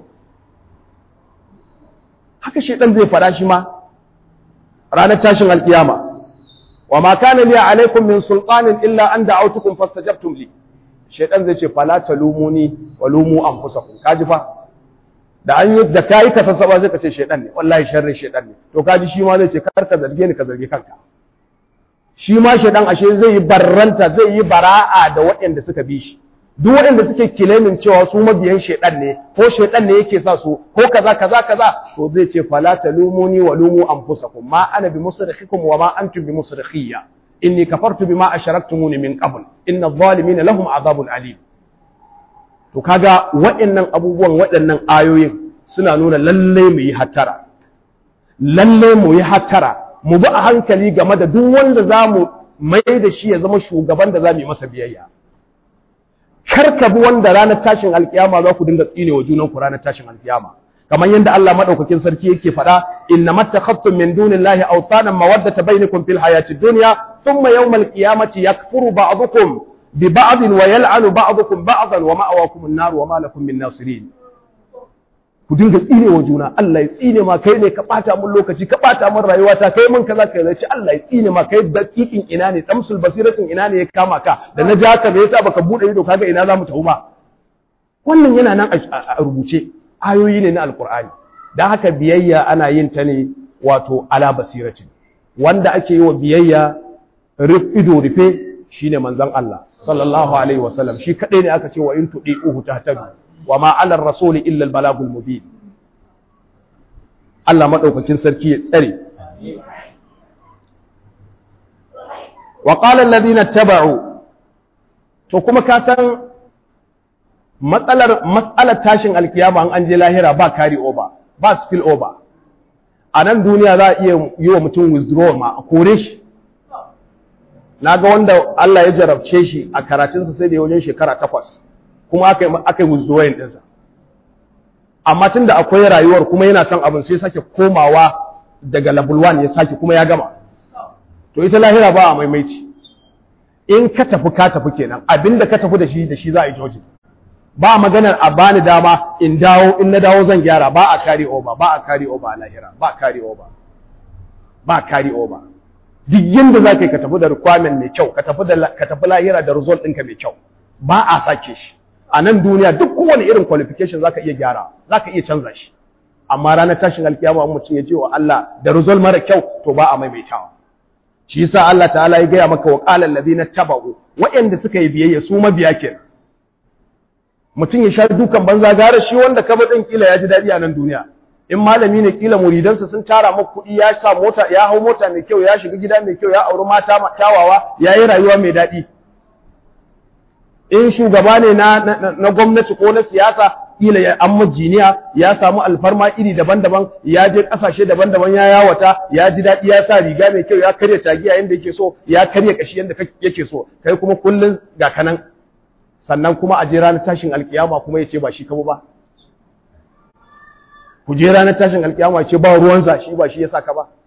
haka shaytan zai fara shi ma ranar tashin alkiyama wa ma kana li alaikum min sultanin illa an da'awtukum fastajabtum li shaytan zai ce fala talumuni wa lumu anfusakum kaji fa da an yi da kai ka sasaba zai ka ce shaytan ne wallahi sharri shaytan ne to kaji shi ma zai ce kar ka zarge ni ka zarge kanka shi ma shaytan ashe zai yi barranta zai yi bara'a da waɗanda suka bi shi duk waɗanda suke kilemin cewa su mabiyan shaytan ne ko shaytan ne yake sa su ko kaza kaza kaza to zai ce fala talumuni wa lumu anfusakum ma ana bi musrikhikum wa ma antum bi musrikhiyya inni kafartu bima asharaktumuni min qabl inna adh-dhalimina lahum adhabun alim to kaga waɗannan abubuwan waɗannan ayoyin suna nuna lalle mu yi hattara lalle mu yi hattara mu bi a hankali game da duk wanda zamu mai da shi ya zama shugaban da zamu yi masa biyayya kar ka bi wanda ranar tashin alkiyama za ku dinga tsine wa junan ku ranar tashin alkiyama kamar yadda Allah madaukakin sarki yake faɗa inna mattakhaftum min dunillahi awsanan mawaddata bainakum fil hayati dunya thumma yawmal qiyamati yakfuru ba'dukum bi ba'd wa yal'anu ba'dukum ba'dan wa ma'awakum an-nar wa ma lakum min nasirin ku dinga tsine wa juna Allah ya tsine ma kai ne ka bata mun lokaci ka bata mun rayuwa ta kai mun kaza kai zai Allah ya tsine ma kai dakikin ina ne damsul basiratin ina ne ya kama ka da na ja ka me yasa baka bude ido kaga ina zamu tafi ba wannan yana nan a rubuce ayoyi ne na alkur'ani don haka biyayya ana yin ta ne wato ala basiratin wanda ake yi wa biyayya ido rufe shine manzon Allah sallallahu alaihi wasallam shi kadai ne aka ce wa in tudi'uhu tahtadu wa ma 'ala ar-rasuli illa al-balagul mubin Allah madaukakin sarki ya tsare wa qala alladhina taba'u to kuma ka san matsalar matsalar tashin alkiyama an an je lahira ba carry over ba spill over a nan duniya za a iya yi wa mutum withdrawal ma a kore shi na ga wanda Allah ya jarabce shi a karatunsa sai da ya wajen shekara takwas kuma aka yi aka yi withdrawal ɗinsa amma tun da akwai rayuwar kuma yana son abin sai sake komawa daga level 1 ya sake kuma ya gama to ita lahira ba a maimaici in ka tafi ka tafi kenan abinda ka tafi da shi da shi za a yi joji ba maganar a bani dama in dawo in na dawo zan gyara ba a carry over ba a carry over a lahira ba carry over ba carry over duk yanda za ka yi ka tafi da requirement mai kyau ka tafi da ka tafi lahira da result ɗinka mai kyau ba a sake shi a nan duniya duk kowane irin qualification za ka iya gyara za ka iya canza shi amma ranar tashin alkiyama mutum ya ce wa Allah da result mara kyau to ba a maimaitawa shi yasa Allah ta'ala ya gaya maka wa qala allazina tabau waɗanda suka yi biyayya su mabiya kenan mutum ya sha dukan banza gara shi wanda ka din kila ya ji dadi a nan duniya in malami ne kila muridansa sun tara maka kuɗi ya sa mota ya hau mota mai kyau ya shiga gida mai kyau ya auri mata kyawawa ya yi rayuwa mai daɗi in shugaba ne na, na, gwamnati ko na siyasa kila ya an jiniya ya samu alfarma iri daban-daban ya je kasashe daban-daban ya yawata ya ji daɗi ya sa riga mai kyau ya karya tagiya yadda yake so ya karya kashi yadda yake so kai kuma kullun ga kanan sannan kuma a je ranar tashin alkiyama kuma ya ce ba shi kabo ba ku je ranar tashin alkiyama ya ce ba ruwansa shi ba shi ya saka ba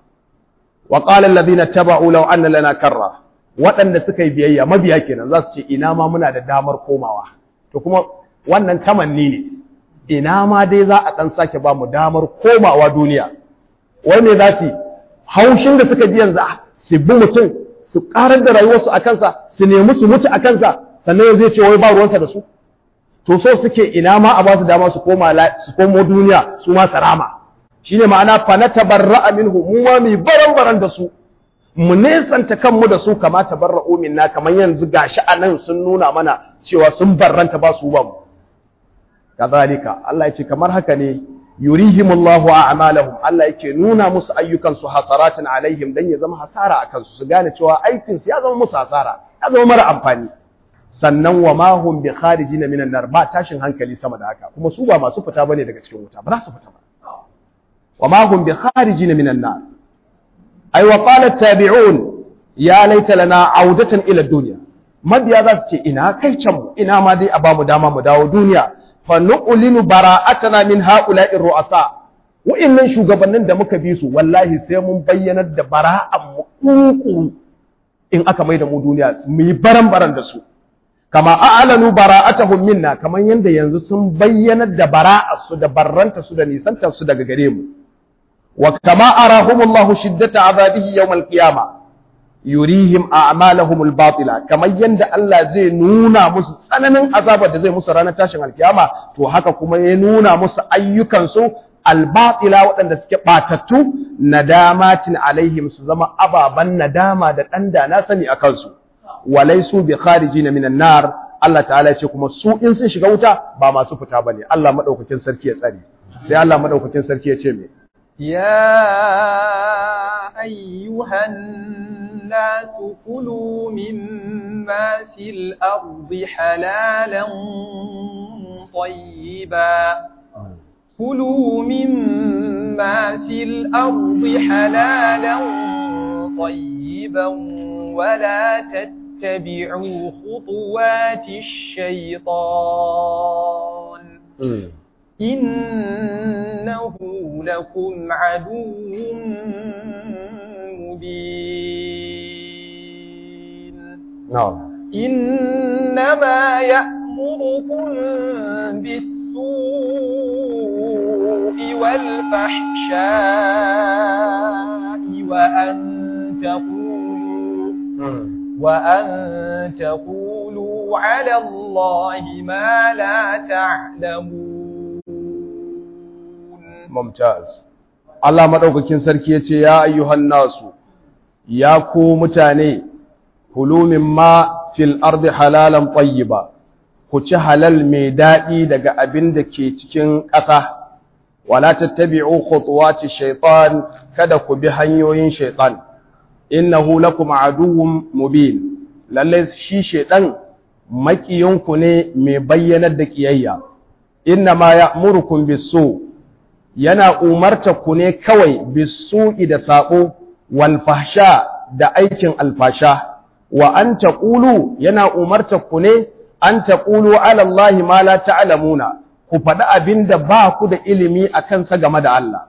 wa qala alladhina taba'u law anna lana karra waɗanda suka yi biyayya mabiya kenan za su ce ina ma muna da damar komawa to kuma wannan tamanni ne ina ma dai za a ɗan sake ba mu damar komawa duniya wai ne za su haushin da suka ji yanzu su bi mutum su ƙarar da rayuwarsu a kansa su nemi su mutu a kansa sannan yanzu ya ce wai ba ruwansa da su to so suke ina ma a ba su dama su koma su komo duniya su ma sarama shine ma'ana fa na tabarra'a minhu mu ma mi baran baran da su mu nesanta kanmu da su kama tabarra'u minna kamar yanzu gashi anan sun nuna mana cewa sun barranta ba su ba mu kazalika Allah ya ce kamar haka ne yurihimullahu a'malahum Allah yake nuna musu ayyukan su hasaratin alaihim dan ya zama hasara akan su su gane cewa aikin su ya zama musu hasara ya zama mara amfani sannan wa ma hum bi kharijin minan nar ba tashin hankali sama da haka kuma su ba masu fita bane daga cikin wuta ba za su fita ba wa ma hum bi kharijin minan nar ay wa qala at-tabi'un ya laita lana audatan ila dunya mabiya za su ce ina kai can mu ina ma dai a bamu dama mu dawo duniya fa nu'linu bara'atana min ha'ula'i ru'asa wa'annan shugabannin da muka bi su wallahi sai mun bayyanar da bara'an mu kuku in aka mai da mu duniya mu yi baran-baran da su kama a'lanu bara'atahum minna kaman yanda yanzu sun bayyanar da bara'ar su da barranta su da nisantar su daga gare mu wa kama arahumullahu shiddata azabihi yawm al-qiyamah yurihim a'malahum al-batila kamar yanda Allah zai nuna musu tsananin azabar da zai musu ranar tashin alkiyama to haka kuma ya nuna musu ayyukan su al-batila waɗanda suke batattu nadamatin alaihim su zama ababan nadama da dan da na sani akan su walaisu bi kharijin minan nar Allah ta'ala ce kuma su in sun shiga wuta ba masu fita bane Allah madaukakin sarki ya tsare sai Allah madaukakin sarki ya ce me يا أيها الناس كلوا مما في الأرض حلالا طيبا كلوا مما في الأرض حلالا طيبا ولا تتبعوا خطوات الشيطان إنه لكم عدو مبين نعم إنما يأمركم بالسوء والفحشاء وأن تقولوا وأن تقولوا على الله ما لا تعلمون mumtaz Allah madaukakin sarki yace ya ayyuhan nasu ya ku mutane kulu mimma fil ardi halalan tayyiba ku ci halal mai daɗi daga abin da ke cikin ƙasa wala tattabi'u khutuwati shaytan kada ku bi hanyoyin shaytan innahu lakum aduwwun mubin lalle shi shaytan makiyinku ne mai bayyanar da kiyayya inna ma ya'murukum bisu yana umarta ku ne kawai bisu'i da sabo wal fahsha da aikin alfasha wa an taqulu yana umarta ku ne an taqulu ala allahi ma la ta'lamuna ku faɗi abinda ba ku da ilimi a kansa game da Allah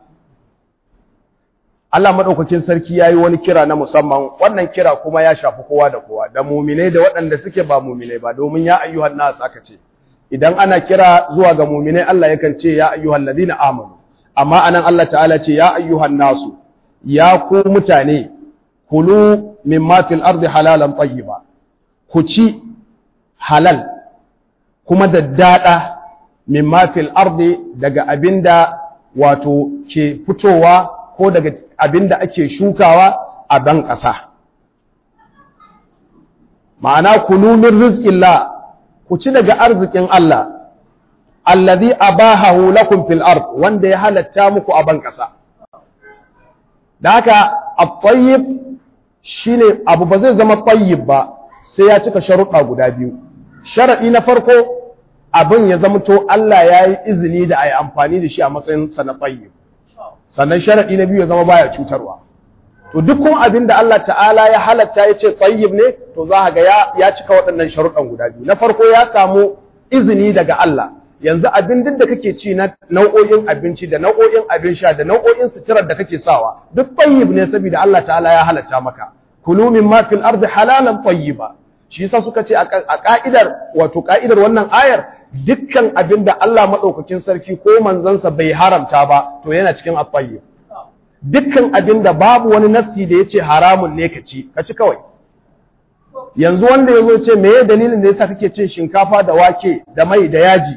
Allah madaukakin sarki yayi wani kira na musamman wannan kira kuma ya shafi kowa da kowa da mu'minai da waɗanda suke ba mu'minai ba domin ya ayyuhan nas aka ce idan ana kira zuwa ga mu'minai Allah yakan ce ya ayyuhal ladina amanu amma anan Allah ta'ala ce ya ayyuhan nasu ya ku mutane kulu mimma fil ardi halalan tayyiba ku ci halal kuma daddada mimma fil ardi daga abinda wato ke fitowa ko daga abinda ake shukawa a ban ƙasa ma'ana kulu min rizqillah ku ci daga arzikin Allah allazi abahahu lakum fil ard wanda ya halatta muku a ban ƙasa da haka at-tayyib shine abu ba zai zama tayyib ba sai ya cika sharuɗa guda biyu sharadi na farko abin ya zama to Allah ya yi izini da a yi amfani da shi a matsayin sa na tayyib sannan sharadi na biyu ya zama baya cutarwa to duk kuma abin da Allah ta'ala ya halatta ya ce tayyib ne to za ga ya ya cika waɗannan sharuɗan guda biyu na farko ya samu izini daga Allah yanzu abin duk da kake ci na nau'o'in abinci da nau'o'in abin sha da nau'o'in suturar da kake sawa duk tayyib ne saboda Allah ta'ala ya halatta maka kulu mimma fil ardi halalan tayyiba shi yasa suka ce a ka'idar wato ka'idar wannan ayar dukkan abin da Allah madaukakin sarki ko manzansa bai haramta ba to yana cikin at-tayyib dukkan abin da babu wani nassi da yace haramun ne ka ci ka ci kawai yanzu wanda yazo ce meye dalilin da yasa kake cin shinkafa da wake da mai da yaji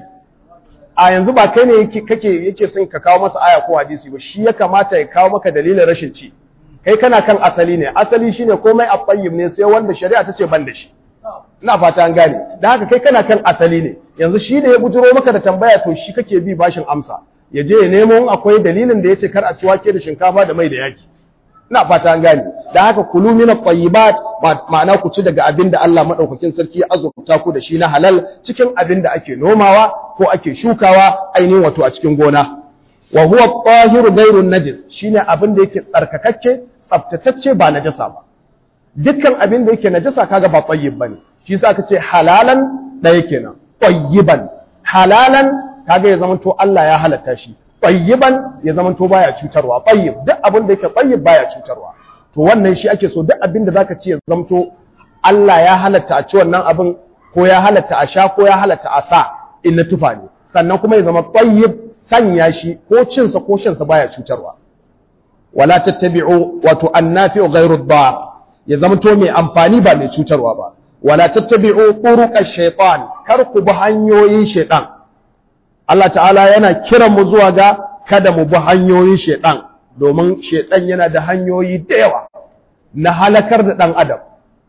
a yanzu ba kai ne yake kake yake son ka kawo masa aya ko hadisi ba shi ya kamata ya kawo maka dalilin rashin ci kai kana kan asali ne asali shine komai at-tayyib ne sai wanda shari'a ta ce ban da shi ina fata an gane da haka kai kana kan asali ne yanzu shi da ya bujiro maka da tambaya to shi kake bi bashin amsa ya je ya nemo akwai dalilin da yace kar a ci wake da shinkafa da mai da yaki ina fata an gane da haka kulu min at-tayyibat ma'ana ku ci daga abin da Allah madaukakin sarki ya azurta ku da shi na halal cikin abin da ake nomawa ko ake shukawa ainihin wato a cikin gona wa huwa at-tahiru ghayru najis shine abin da yake tsarkakakke tsaftatacce ba najasa ba dukkan abin da yake najasa kaga ba tayyib bane shi yasa aka ce halalan ɗaya kenan tayyiban halalan kaga ya zama to Allah ya halatta shi tayyiban ya zama to baya cutarwa tayyib duk abin da yake tayyib baya cutarwa to wannan shi ake so duk abin da zaka ci ya zama to Allah ya halatta a ci wannan abin ko ya halatta a sha ko ya halatta a sa in na tufa ne sannan kuma ya zama tayyib sanya shi ko cin sa ko shan sa baya cutarwa wala tattabi'u wato annafi'u ghayru ad ya zama to mai amfani ba mai cutarwa ba wala tattabi'u turuqash shaytan kar ku bi hanyoyin shaytan Allah ta'ala yana kiran mu zuwa ga kada mu bi hanyoyin shaytan domin shaytan yana da hanyoyi da yawa na halakar da dan adam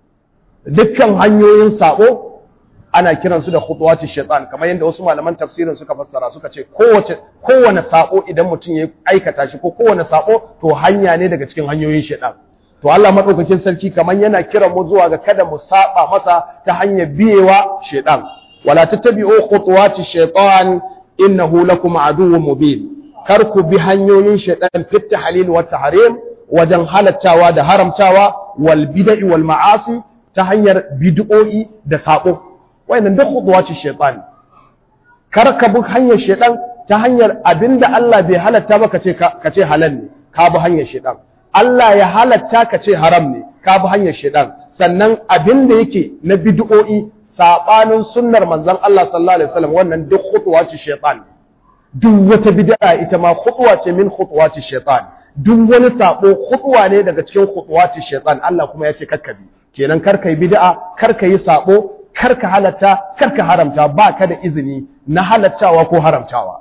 dukkan hanyoyin sabo ana kiran su da khutuwati shaytan kamar yadda wasu malaman tafsirin suka fassara suka ce kowace kowane sabo idan mutum ya aikata shi ko kowane sabo to hanya ne daga cikin hanyoyin shaytan to Allah madaukakin sarki kaman yana kiran mu zuwa ga kada mu saba masa ta hanyar biyewa shedan wala tattabi'u khutuwati shaytan innahu lakum aduwwun mubin kar ku bi hanyoyin shedan fit tahlil wa tahrim wajen halattawa da haramtawa wal bid'i wal ma'asi ta hanyar bid'o'i da sabo wayannan duk khutuwati shaytan kar ka bi hanyar shedan ta hanyar abinda Allah bai halatta ba kace kace halal ne ka bi hanyar shedan Allah ya halatta ka ce haram ne ka bi hanyar shedan sannan abin da yake na bid'o'i sabanin sunnar manzon Allah sallallahu alaihi wasallam wannan duk khutwa ce shaytan duk wata bid'a ita ma khutwa ce min khutwati shaytan duk wani sabo khutwa ne daga cikin khutwati shaytan Allah kuma ya ce kakkabi kenan kar kai bid'a kar ka yi sabo kar ka halatta kar ka haramta ba ka da izini na halattawa ko haramtawa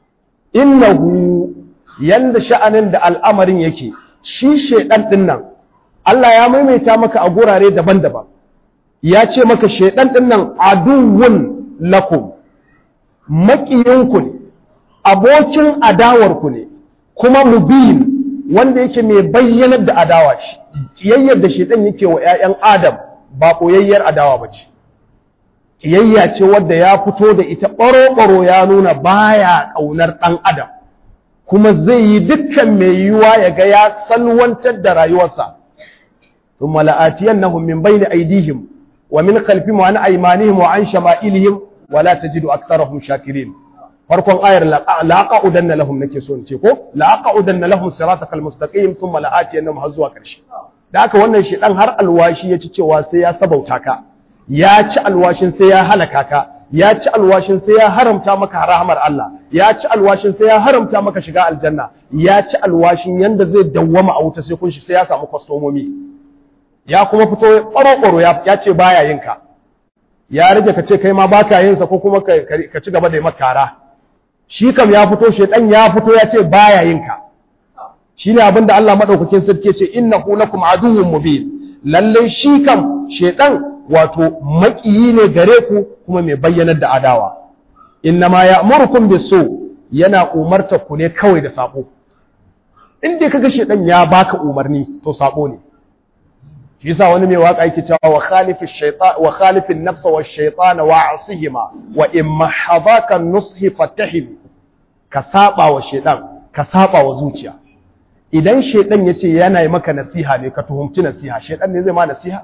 innahu yanda sha'anin da al'amarin yake shi shaidan din nan Allah ya maimaita maka a gurare daban-daban ya ce maka shaidan din nan aduwwun lakum maƙiyinku ne abokin adawarku ne kuma mubin wanda yake mai bayyanar da adawa shi kiyayyar da shaidan yake wa 'ya'yan adam ba koyayyar adawa ba ce kiyayya ce wadda ya fito da ita ɓaro-ɓaro ya nuna baya ƙaunar ɗan adam kuma zai yi dukkan mai yiwuwa ya ga ya salwantar da rayuwarsa ثم لآتينهم من بين أيديهم ومن خلفهم وعن أيمانهم وعن شمائلهم ولا تجد أكثرهم شاكرين farkon ayar laqa'udanna lahum nake so in ce ko laqa'udanna lahum siratakal mustaqim thumma la'atiyannahum har zuwa karshe da haka wannan shi dan har alwashi ya ci cewa sai ya sabauta ka ya ci alwashin sai ya halaka ka ya ci alwashin sai ya haramta maka rahmar Allah ya ci alwashin sai ya haramta maka shiga aljanna ya ci alwashin yanda zai dawwama a wuta sai kun shi sai ya samu kwastomomi ya kuma fito ƙwaro-ƙwaro ya ce baya yin ka ya rage ka ce kai ma baka yin sa ko kuma ka ci gaba da yi makara shi kam ya fito shedan ya fito ya ce baya yin ka shine abin da Allah madaukakin sarki ce innahu lakum aduwwun mubin lalle shi kam shedan wato makiyi ne gare ku kuma mai bayyanar da adawa innama ya'murukum bisu yana umarta ku ne kawai da sabo in dai kaga shedan ya baka umarni to sabo ne shi yasa wani mai waka yake cewa wa khalifi shaytan wa khalifi an-nafs wa ash-shaytan wa asihima wa in mahadaka an-nushi fatahim ka saba wa shaytan ka saba wa zuciya idan shaytan yace yana yi maka nasiha ne ka tuhumci nasiha shaytan ne zai ma nasiha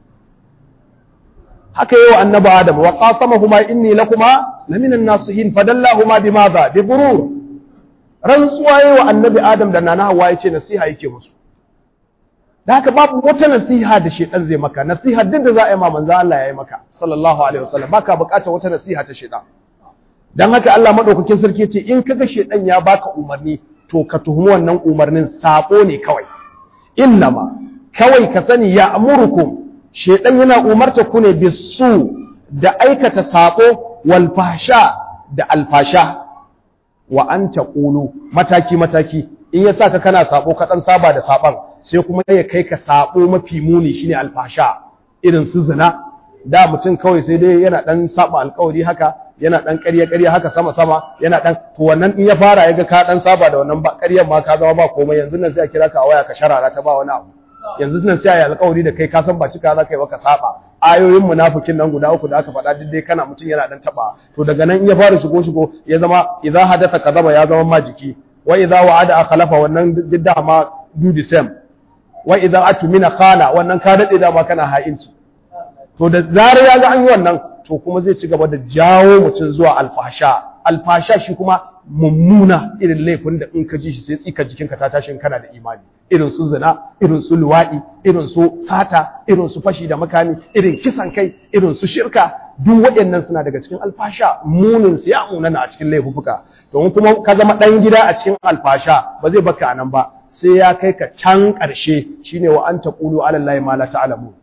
haka yayi wa annabi adam wa qasamahuma inni lakuma lamina an-nasihin fadallahuma bimadha bi burur rantsuwa yayi wa annabi adam da nana hawa yace nasiha yake musu da haka babu wata nasiha da shedan zai maka nasiha duk da za a yi ma manzo Allah ya yi maka sallallahu alaihi wasallam baka bukatar wata nasiha ta shedan dan haka Allah madaukakin sarki ce in kaga shedan ya baka umarni to ka tuhumi wannan umarnin sako ne kawai innama kawai ka sani ya amurukum shedan yana umarta ku ne bisu da aikata sako wal fahsha da alfasha wa an taqulu mataki mataki in ya saka kana sako ka dan saba da saban sai kuma ya kai ka sabo mafi muni shine alfasha irin su zina da mutum kawai sai dai yana dan saba alkawari haka yana dan ƙarya ƙarya haka sama sama yana dan to wannan in ya fara yaga ka dan saba da wannan ƙaryar ma ka zama ba komai yanzu nan sai a kira ka a waya ka sharara ta ba wani abu yanzu nan sai a yi alkawari da kai ka san ba cika za ka yi ba ka saba ayoyin munafikin nan guda uku da aka faɗa duk dai kana mutum yana dan taba to daga nan in ya fara shigo shigo ya zama idza hadatha kadaba ya zama majiki wa idza wa'ada akhlafa wannan duk da ma do the same wa idan atumina khana wannan ka dade da ma kana ha'inci to da zarar ya ga an yi wannan to kuma zai ci gaba da jawo mutum zuwa alfasha alfasha shi kuma mummuna irin laifin da in ka ji shi sai tsika jikinka ta tashin kana da imani irin su zina irin su luwaɗi irin su sata irin su fashi da makami irin kisan kai irin su shirka duk waɗannan suna daga cikin alfasha munin su ya munana a cikin laifuka to kuma ka zama ɗan gida a cikin alfasha ba zai baka anan ba sai ya kai ka can ƙarshe shine wa an taqulu ala allahi ma la ta'lamu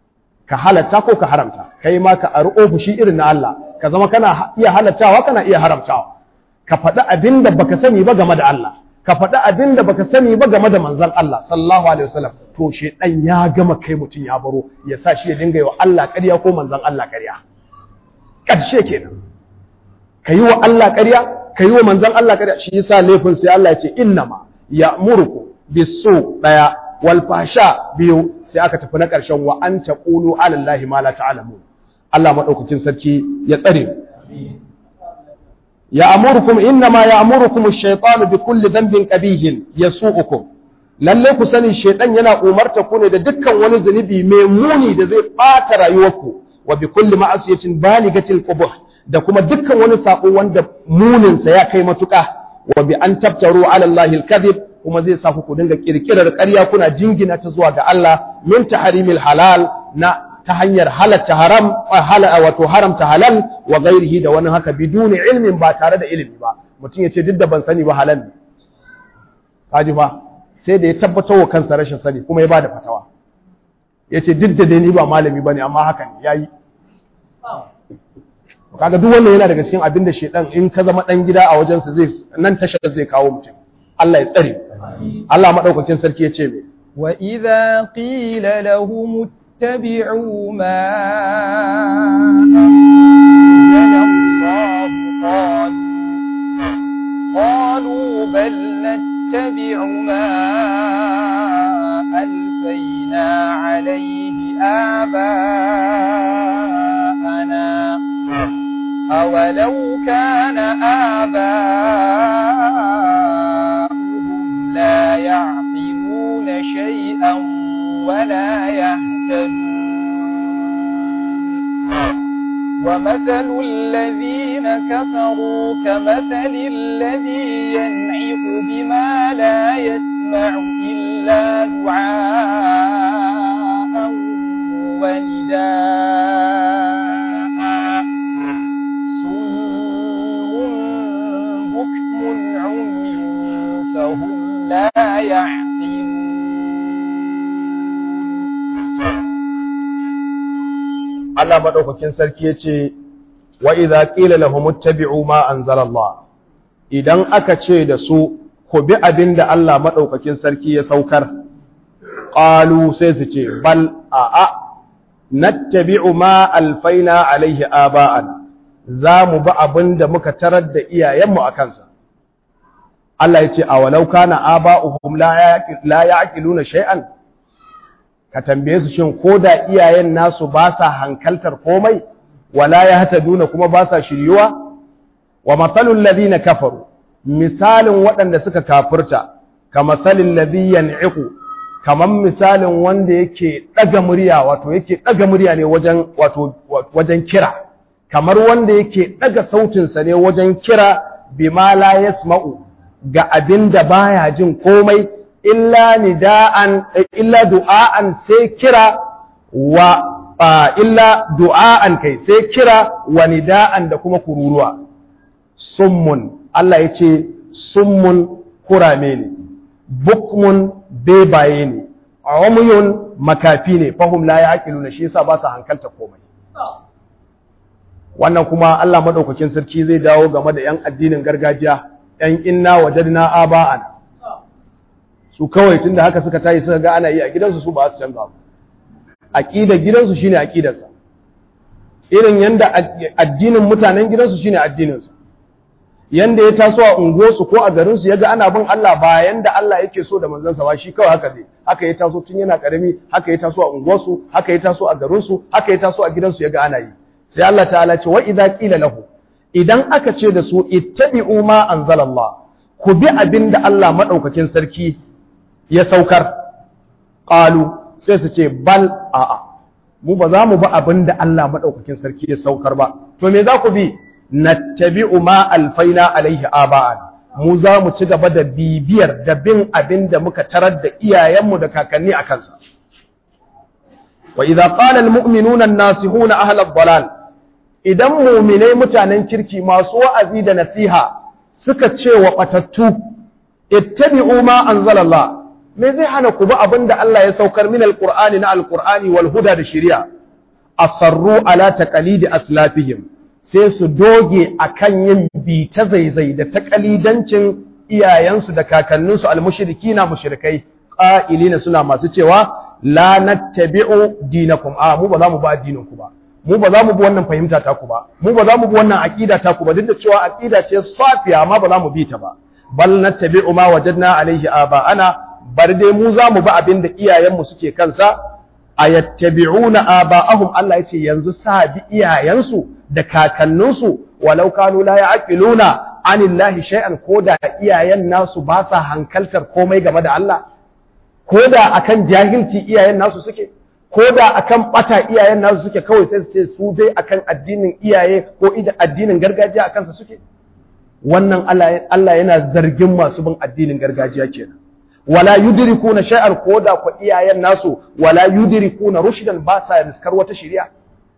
ka halatta ko ka haramta kai ma ka ari ofishi irin na Allah ka zama kana iya halattawa kana iya haramtawa ka faɗi abin da baka sani ba game da Allah ka faɗi abin da baka sani ba game da manzon Allah sallallahu alaihi wasallam to shedan ya gama kai mutum ya baro ya sa shi ya dinga yi wa Allah ƙarya ko manzon Allah ƙarya ƙarshe kenan ka yi wa Allah ƙarya ka yi wa manzon Allah ƙarya shi yasa laifin sai Allah ya ce innama ya'muruku bisu daya wal fasha biyu sai aka tafi na ƙarshen wa an taqulu ala allahi ma la ta'lamun Allah madaukakin sarki ya tsare ya amurukum innama ya'murukum ash-shaytanu bi kulli dhanbin qabihin yasu'ukum lalle ku sani shaytan yana umarta ku ne da dukkan wani zunubi mai muni da zai bata rayuwarku wa bi kulli ma'asiyatin baligatil qubuh da kuma dukkan wani sako wanda munin sa ya kai matuƙa wa bi an tabtaru ala allahi al-kadhib kuma zai sa ku dinga kirkirar ƙarya kuna jingina ta zuwa ga Allah min tahrimil halal na ta hanyar halatta haram wato haramta halal wa ghairihi da wani haka biduni ilmin ba tare da ilimi ba mutum ya ce duk da ban sani ba halal ne kaji ba sai da ya tabbatar wa kansa rashin sani kuma ya bada fatawa ya ce duk da dai ni ba malami bane amma haka ne yayi kaga duk wannan yana daga cikin abin da shedan in ka zama dan gida a wajensa zai nan tashar zai kawo mutum Allah ya tsare Allah madaukakin sarki ya ce me wa idza qila lahum نتبع ما أنزل الله قالوا قالوا بل نتبع ما ألفينا عليه آباءنا أولو كان آباؤهم لا يعقلون شيئا ولا يهتدون ومثل الذين كفروا كمثل الذي ينعق بما لا يسمع إلا دعاء ونداء صم بكم عمي فهم لا يعقلون Allah madaukakin sarki yace wa idza qila lahum ittabi'u ma anzalallah idan aka ce da su ku bi abinda Allah madaukakin sarki ya saukar qalu sai su ce bal a a nattabi'u ma alfaina alaihi aba'ana za mu bi abinda muka tarar da iyayenmu a kansa Allah yace awalau kana aba'uhum la ya'qiluna shay'an ka tambaye su shin ko da iyayen nasu ba sa hankaltar komai wala ya hata duna kuma ba sa shiryuwa wa matsalin ladina kafaru misalin waɗanda suka kafurta ka matsalin ladiyan iku kamar misalin wanda yake ɗaga murya wato yake ɗaga murya ne wajen wato wajen kira kamar wanda yake ɗaga sautinsa ne wajen kira bima la yasma'u ga abin da baya jin komai illa nida'an illa du'a'an sai kira wa illa du'a'an kai sai kira wa nida'an da kuma kururuwa summun Allah ya ce summun kurame ne bukmun bebaye ne umyun makafi ne fahum la yaqiluna shi yasa ba su hankalta komai wannan kuma Allah madaukakin sarki zai dawo game da yan addinin gargajiya yan inna wajadna aba'an su kawai tunda haka suka tayi suka ga ana yi a gidansu su ba su canza ba aqidar gidansu shine aqidarsa irin yanda addinin mutanen gidansu shine addininsa yanda ya taso a unguwarsu ko a garinsu yaga ana bin Allah ba yanda Allah yake so da manzansa ba shi kawai haka zai haka ya taso tun yana karami haka ya taso a unguwarsu haka ya taso a garinsu haka ya taso a gidansu yaga ana yi sai Allah ta'ala ce wa idza qila lahu idan aka ce da su ittabi'u ma anzalallah ku bi abinda Allah madaukakin sarki ya saukar qalu sai su ce bal a'a mu ba za mu bi abinda Allah madaukakin sarki ya saukar ba to me za ku bi nattabi'u ma alfaina alaihi aba'an mu za mu ci gaba da bibiyar da bin abin da muka tarar da iyayenmu da kakanni a kansa wa idza qala almu'minuna an-nasihuna ahla ad-dalal idan mu'minai mutanen kirki masu wa'azi da nasiha suka ce wa batattu ittabi'u ma anzalallah me zai hana ku bi abin da Allah ya saukar min alqur'ani na alqur'ani wal huda da shari'a asarru ala taqalidi aslafihim sai su doge akan yin bi ta zaizai da takalidancin iyayensu da kakanninsu almushrikina mushrikai qa'ilina suna masu cewa la nattabi'u dinakum a mu ba za mu ba addinin ku ba mu ba za mu bi wannan fahimta ta ku ba mu ba za mu bi wannan aqida ta ku ba duk da cewa aqida ce safiya amma ba za mu bi ta ba bal nattabi'u ma wajadna alaihi aba'ana bar dai mu za mu bi abin da iyayenmu suke kansa ayattabi'una aba'ahum Allah yace yanzu sa bi iyayensu da kakanninsu walau kanu la ya'qiluna anillahi shay'an koda iyayen nasu ba sa hankaltar komai game da Allah koda akan jahilci iyayen nasu suke koda akan bata iyayen nasu suke kawai sai su ce su dai akan addinin iyaye ko addinin gargajiya akan sa suke wannan Allah Allah yana zargin masu bin addinin gargajiya kenan wala yudrikuna shay'an koda ko iyayen nasu wala yudrikuna rushdan ba sa riskar wata shari'a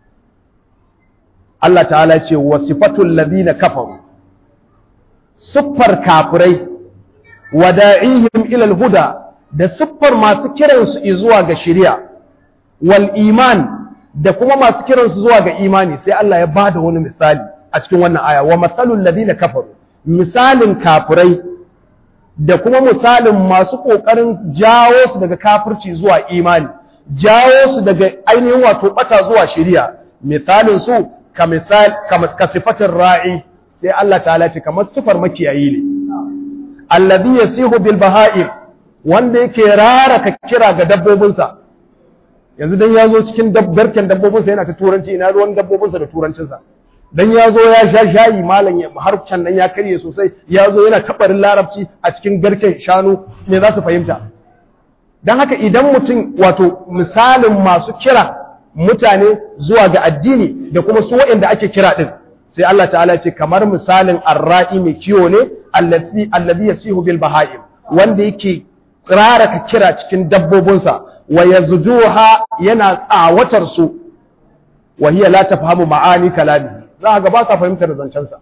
Allah ta'ala ce wa sifatul ladina kafaru siffar kafirai wa da'ihim ila al-huda da siffar masu kiran su zuwa ga shari'a wal iman da kuma masu kiran su zuwa ga imani sai Allah ya bada wani misali a cikin wannan aya wa masalul ladina kafaru misalin kafirai da kuma misalin masu kokarin jawo su daga kafirci zuwa imani jawo su daga ainihin wato bata zuwa shari'a misalin su ka misal ka sifatin ra'i sai Allah ta'ala ce kamar sifar makiyayi ne alladhi yasihu bil baha'im wanda yake raraka kira ga dabbobinsa yanzu dan ya zo cikin dabbarken dabbobinsa yana ta turanci ina ruwan dabbobinsa da turancinsa dan ya zo ya sha shayi malam ya har can nan ya karye sosai ya zo yana tabarin larabci a cikin garken shanu me za su fahimta dan haka idan mutum wato misalin masu kira mutane zuwa ga addini da kuma su waɗanda ake kira din sai Allah ta'ala ce kamar misalin arra'i mai kiwo ne allazi allazi yasihu bil baha'im wanda yake raraka kira cikin dabbobinsa wa yazduha yana tsawatar su wa hiya la tafhamu ma'ani kalami za ga ba sa fahimtar zancen sa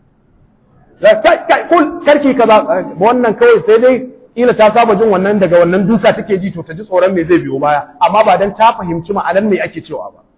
kai kai kul karki kaza wannan kawai sai dai ila ta saba jin wannan daga wannan duka take ji to ta ji tsoron me zai biyo baya amma ba dan ta fahimci ma'anar me ake cewa ba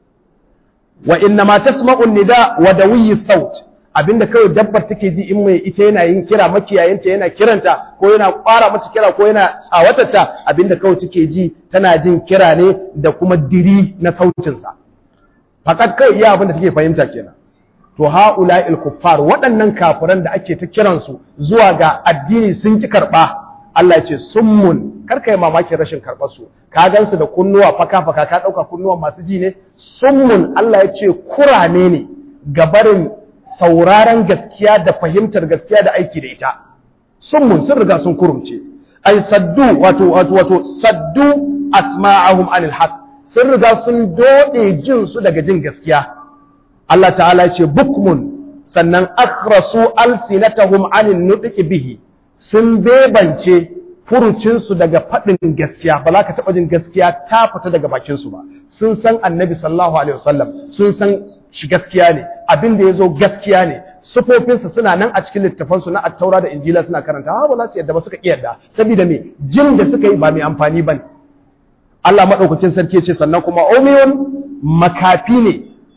wa inna ma tasma'u nida wa dawiyi saut abinda kawai dabbar take ji in mai ita yana yin kira makiyayinta yana kiranta ko yana ƙwara mata kira ko yana tsawatarta abinda kawai take ji tana jin kira ne da kuma diri na sautinsa fakat kai iya abinda take fahimta kenan to haula il kuffar waɗannan kafiran da ake ta kiransu zuwa ga addini sun ki karɓa Allah ya ce summun karka yi mamakin rashin karɓar su ka gansu da kunnuwa faka faka ka ɗauka kunnuwan masu ji ne summun Allah ya ce kurame ne gabarin sauraron gaskiya da fahimtar gaskiya da aiki da ita summun sun riga sun kurumce ai saddu wato wato wato saddu asma'ahum anil haqq sun riga sun dode jin su daga jin gaskiya Allah ta'ala ce bukmun sannan akhrasu alsinatahum anin nutqi bihi sun bebance furucinsu daga faɗin gaskiya ba za ka taɓa jin gaskiya ta fita daga bakinsu ba sun san annabi sallallahu alaihi wasallam sun san shi gaskiya ne abin da ya zo gaskiya ne sufofinsa suna nan a cikin littafansu na attaura da injila suna karanta ha ba za su yadda ba suka iya yadda saboda me jin da suka yi ba mai amfani ba ne Allah maɗaukakin sarki ce sannan kuma umiyun makafi ne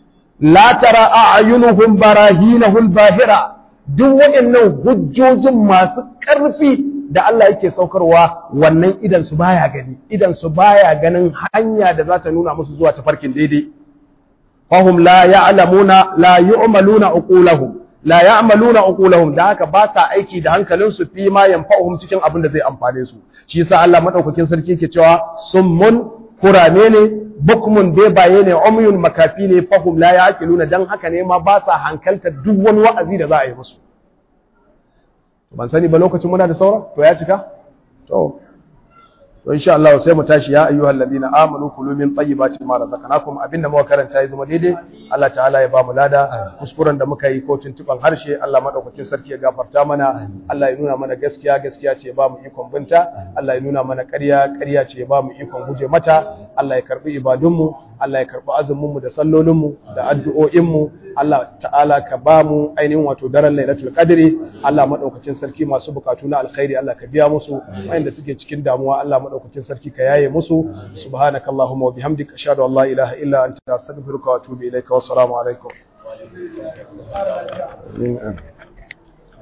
la tara a'yunuhum barahinahul bahira duk waɗannan hujjojin masu ƙarfi da Allah yake saukarwa wannan idan su baya gani idan su baya ganin hanya da za ta nuna musu zuwa tafarkin daidai fahum la ya'lamuna la yu'maluna uqulahum la ya'maluna uqulahum da haka ba sa aiki da hankalin su fi ma yanfa'uhum cikin abin da zai amfane su shi yasa Allah madaukakin sarki yake cewa summun kurame ne bukmun bebaye ne umyun makafi ne fahum la ya'qiluna dan haka ne ma ba sa hankalta duk wani wa'azi da za a yi musu ban sani ba lokacin muna da saura to ya cika to to insha Allah sai mu tashi ya ayyuhal ladina amanu kulu min tayyibati ma razaqnakum abinda muka karanta ya zama daidai Allah ta'ala ya ba mu lada kuskuren da muka yi ko tuntuban harshe Allah madaukakin sarki ya gafarta mana Allah ya nuna mana gaskiya gaskiya ce ya ba mu ikon binta Allah ya nuna mana ƙarya ƙarya ce ya ba mu ikon guje mata Allah ya karbi ibadunmu Allah ya karbi azumin mu da sallolin mu da addu'o'in mu Allah ta'ala ka ba mu ainihin wato daren Lailatul Qadri Allah madaukakin sarki masu bukatu na alkhairi Allah ka biya musu wanda suke cikin damuwa Allah madaukakin sarki ka yaye musu subhanakallahumma wa bihamdika ashhadu an la ilaha illa anta astaghfiruka wa atubu ilaika wassalamu alaikum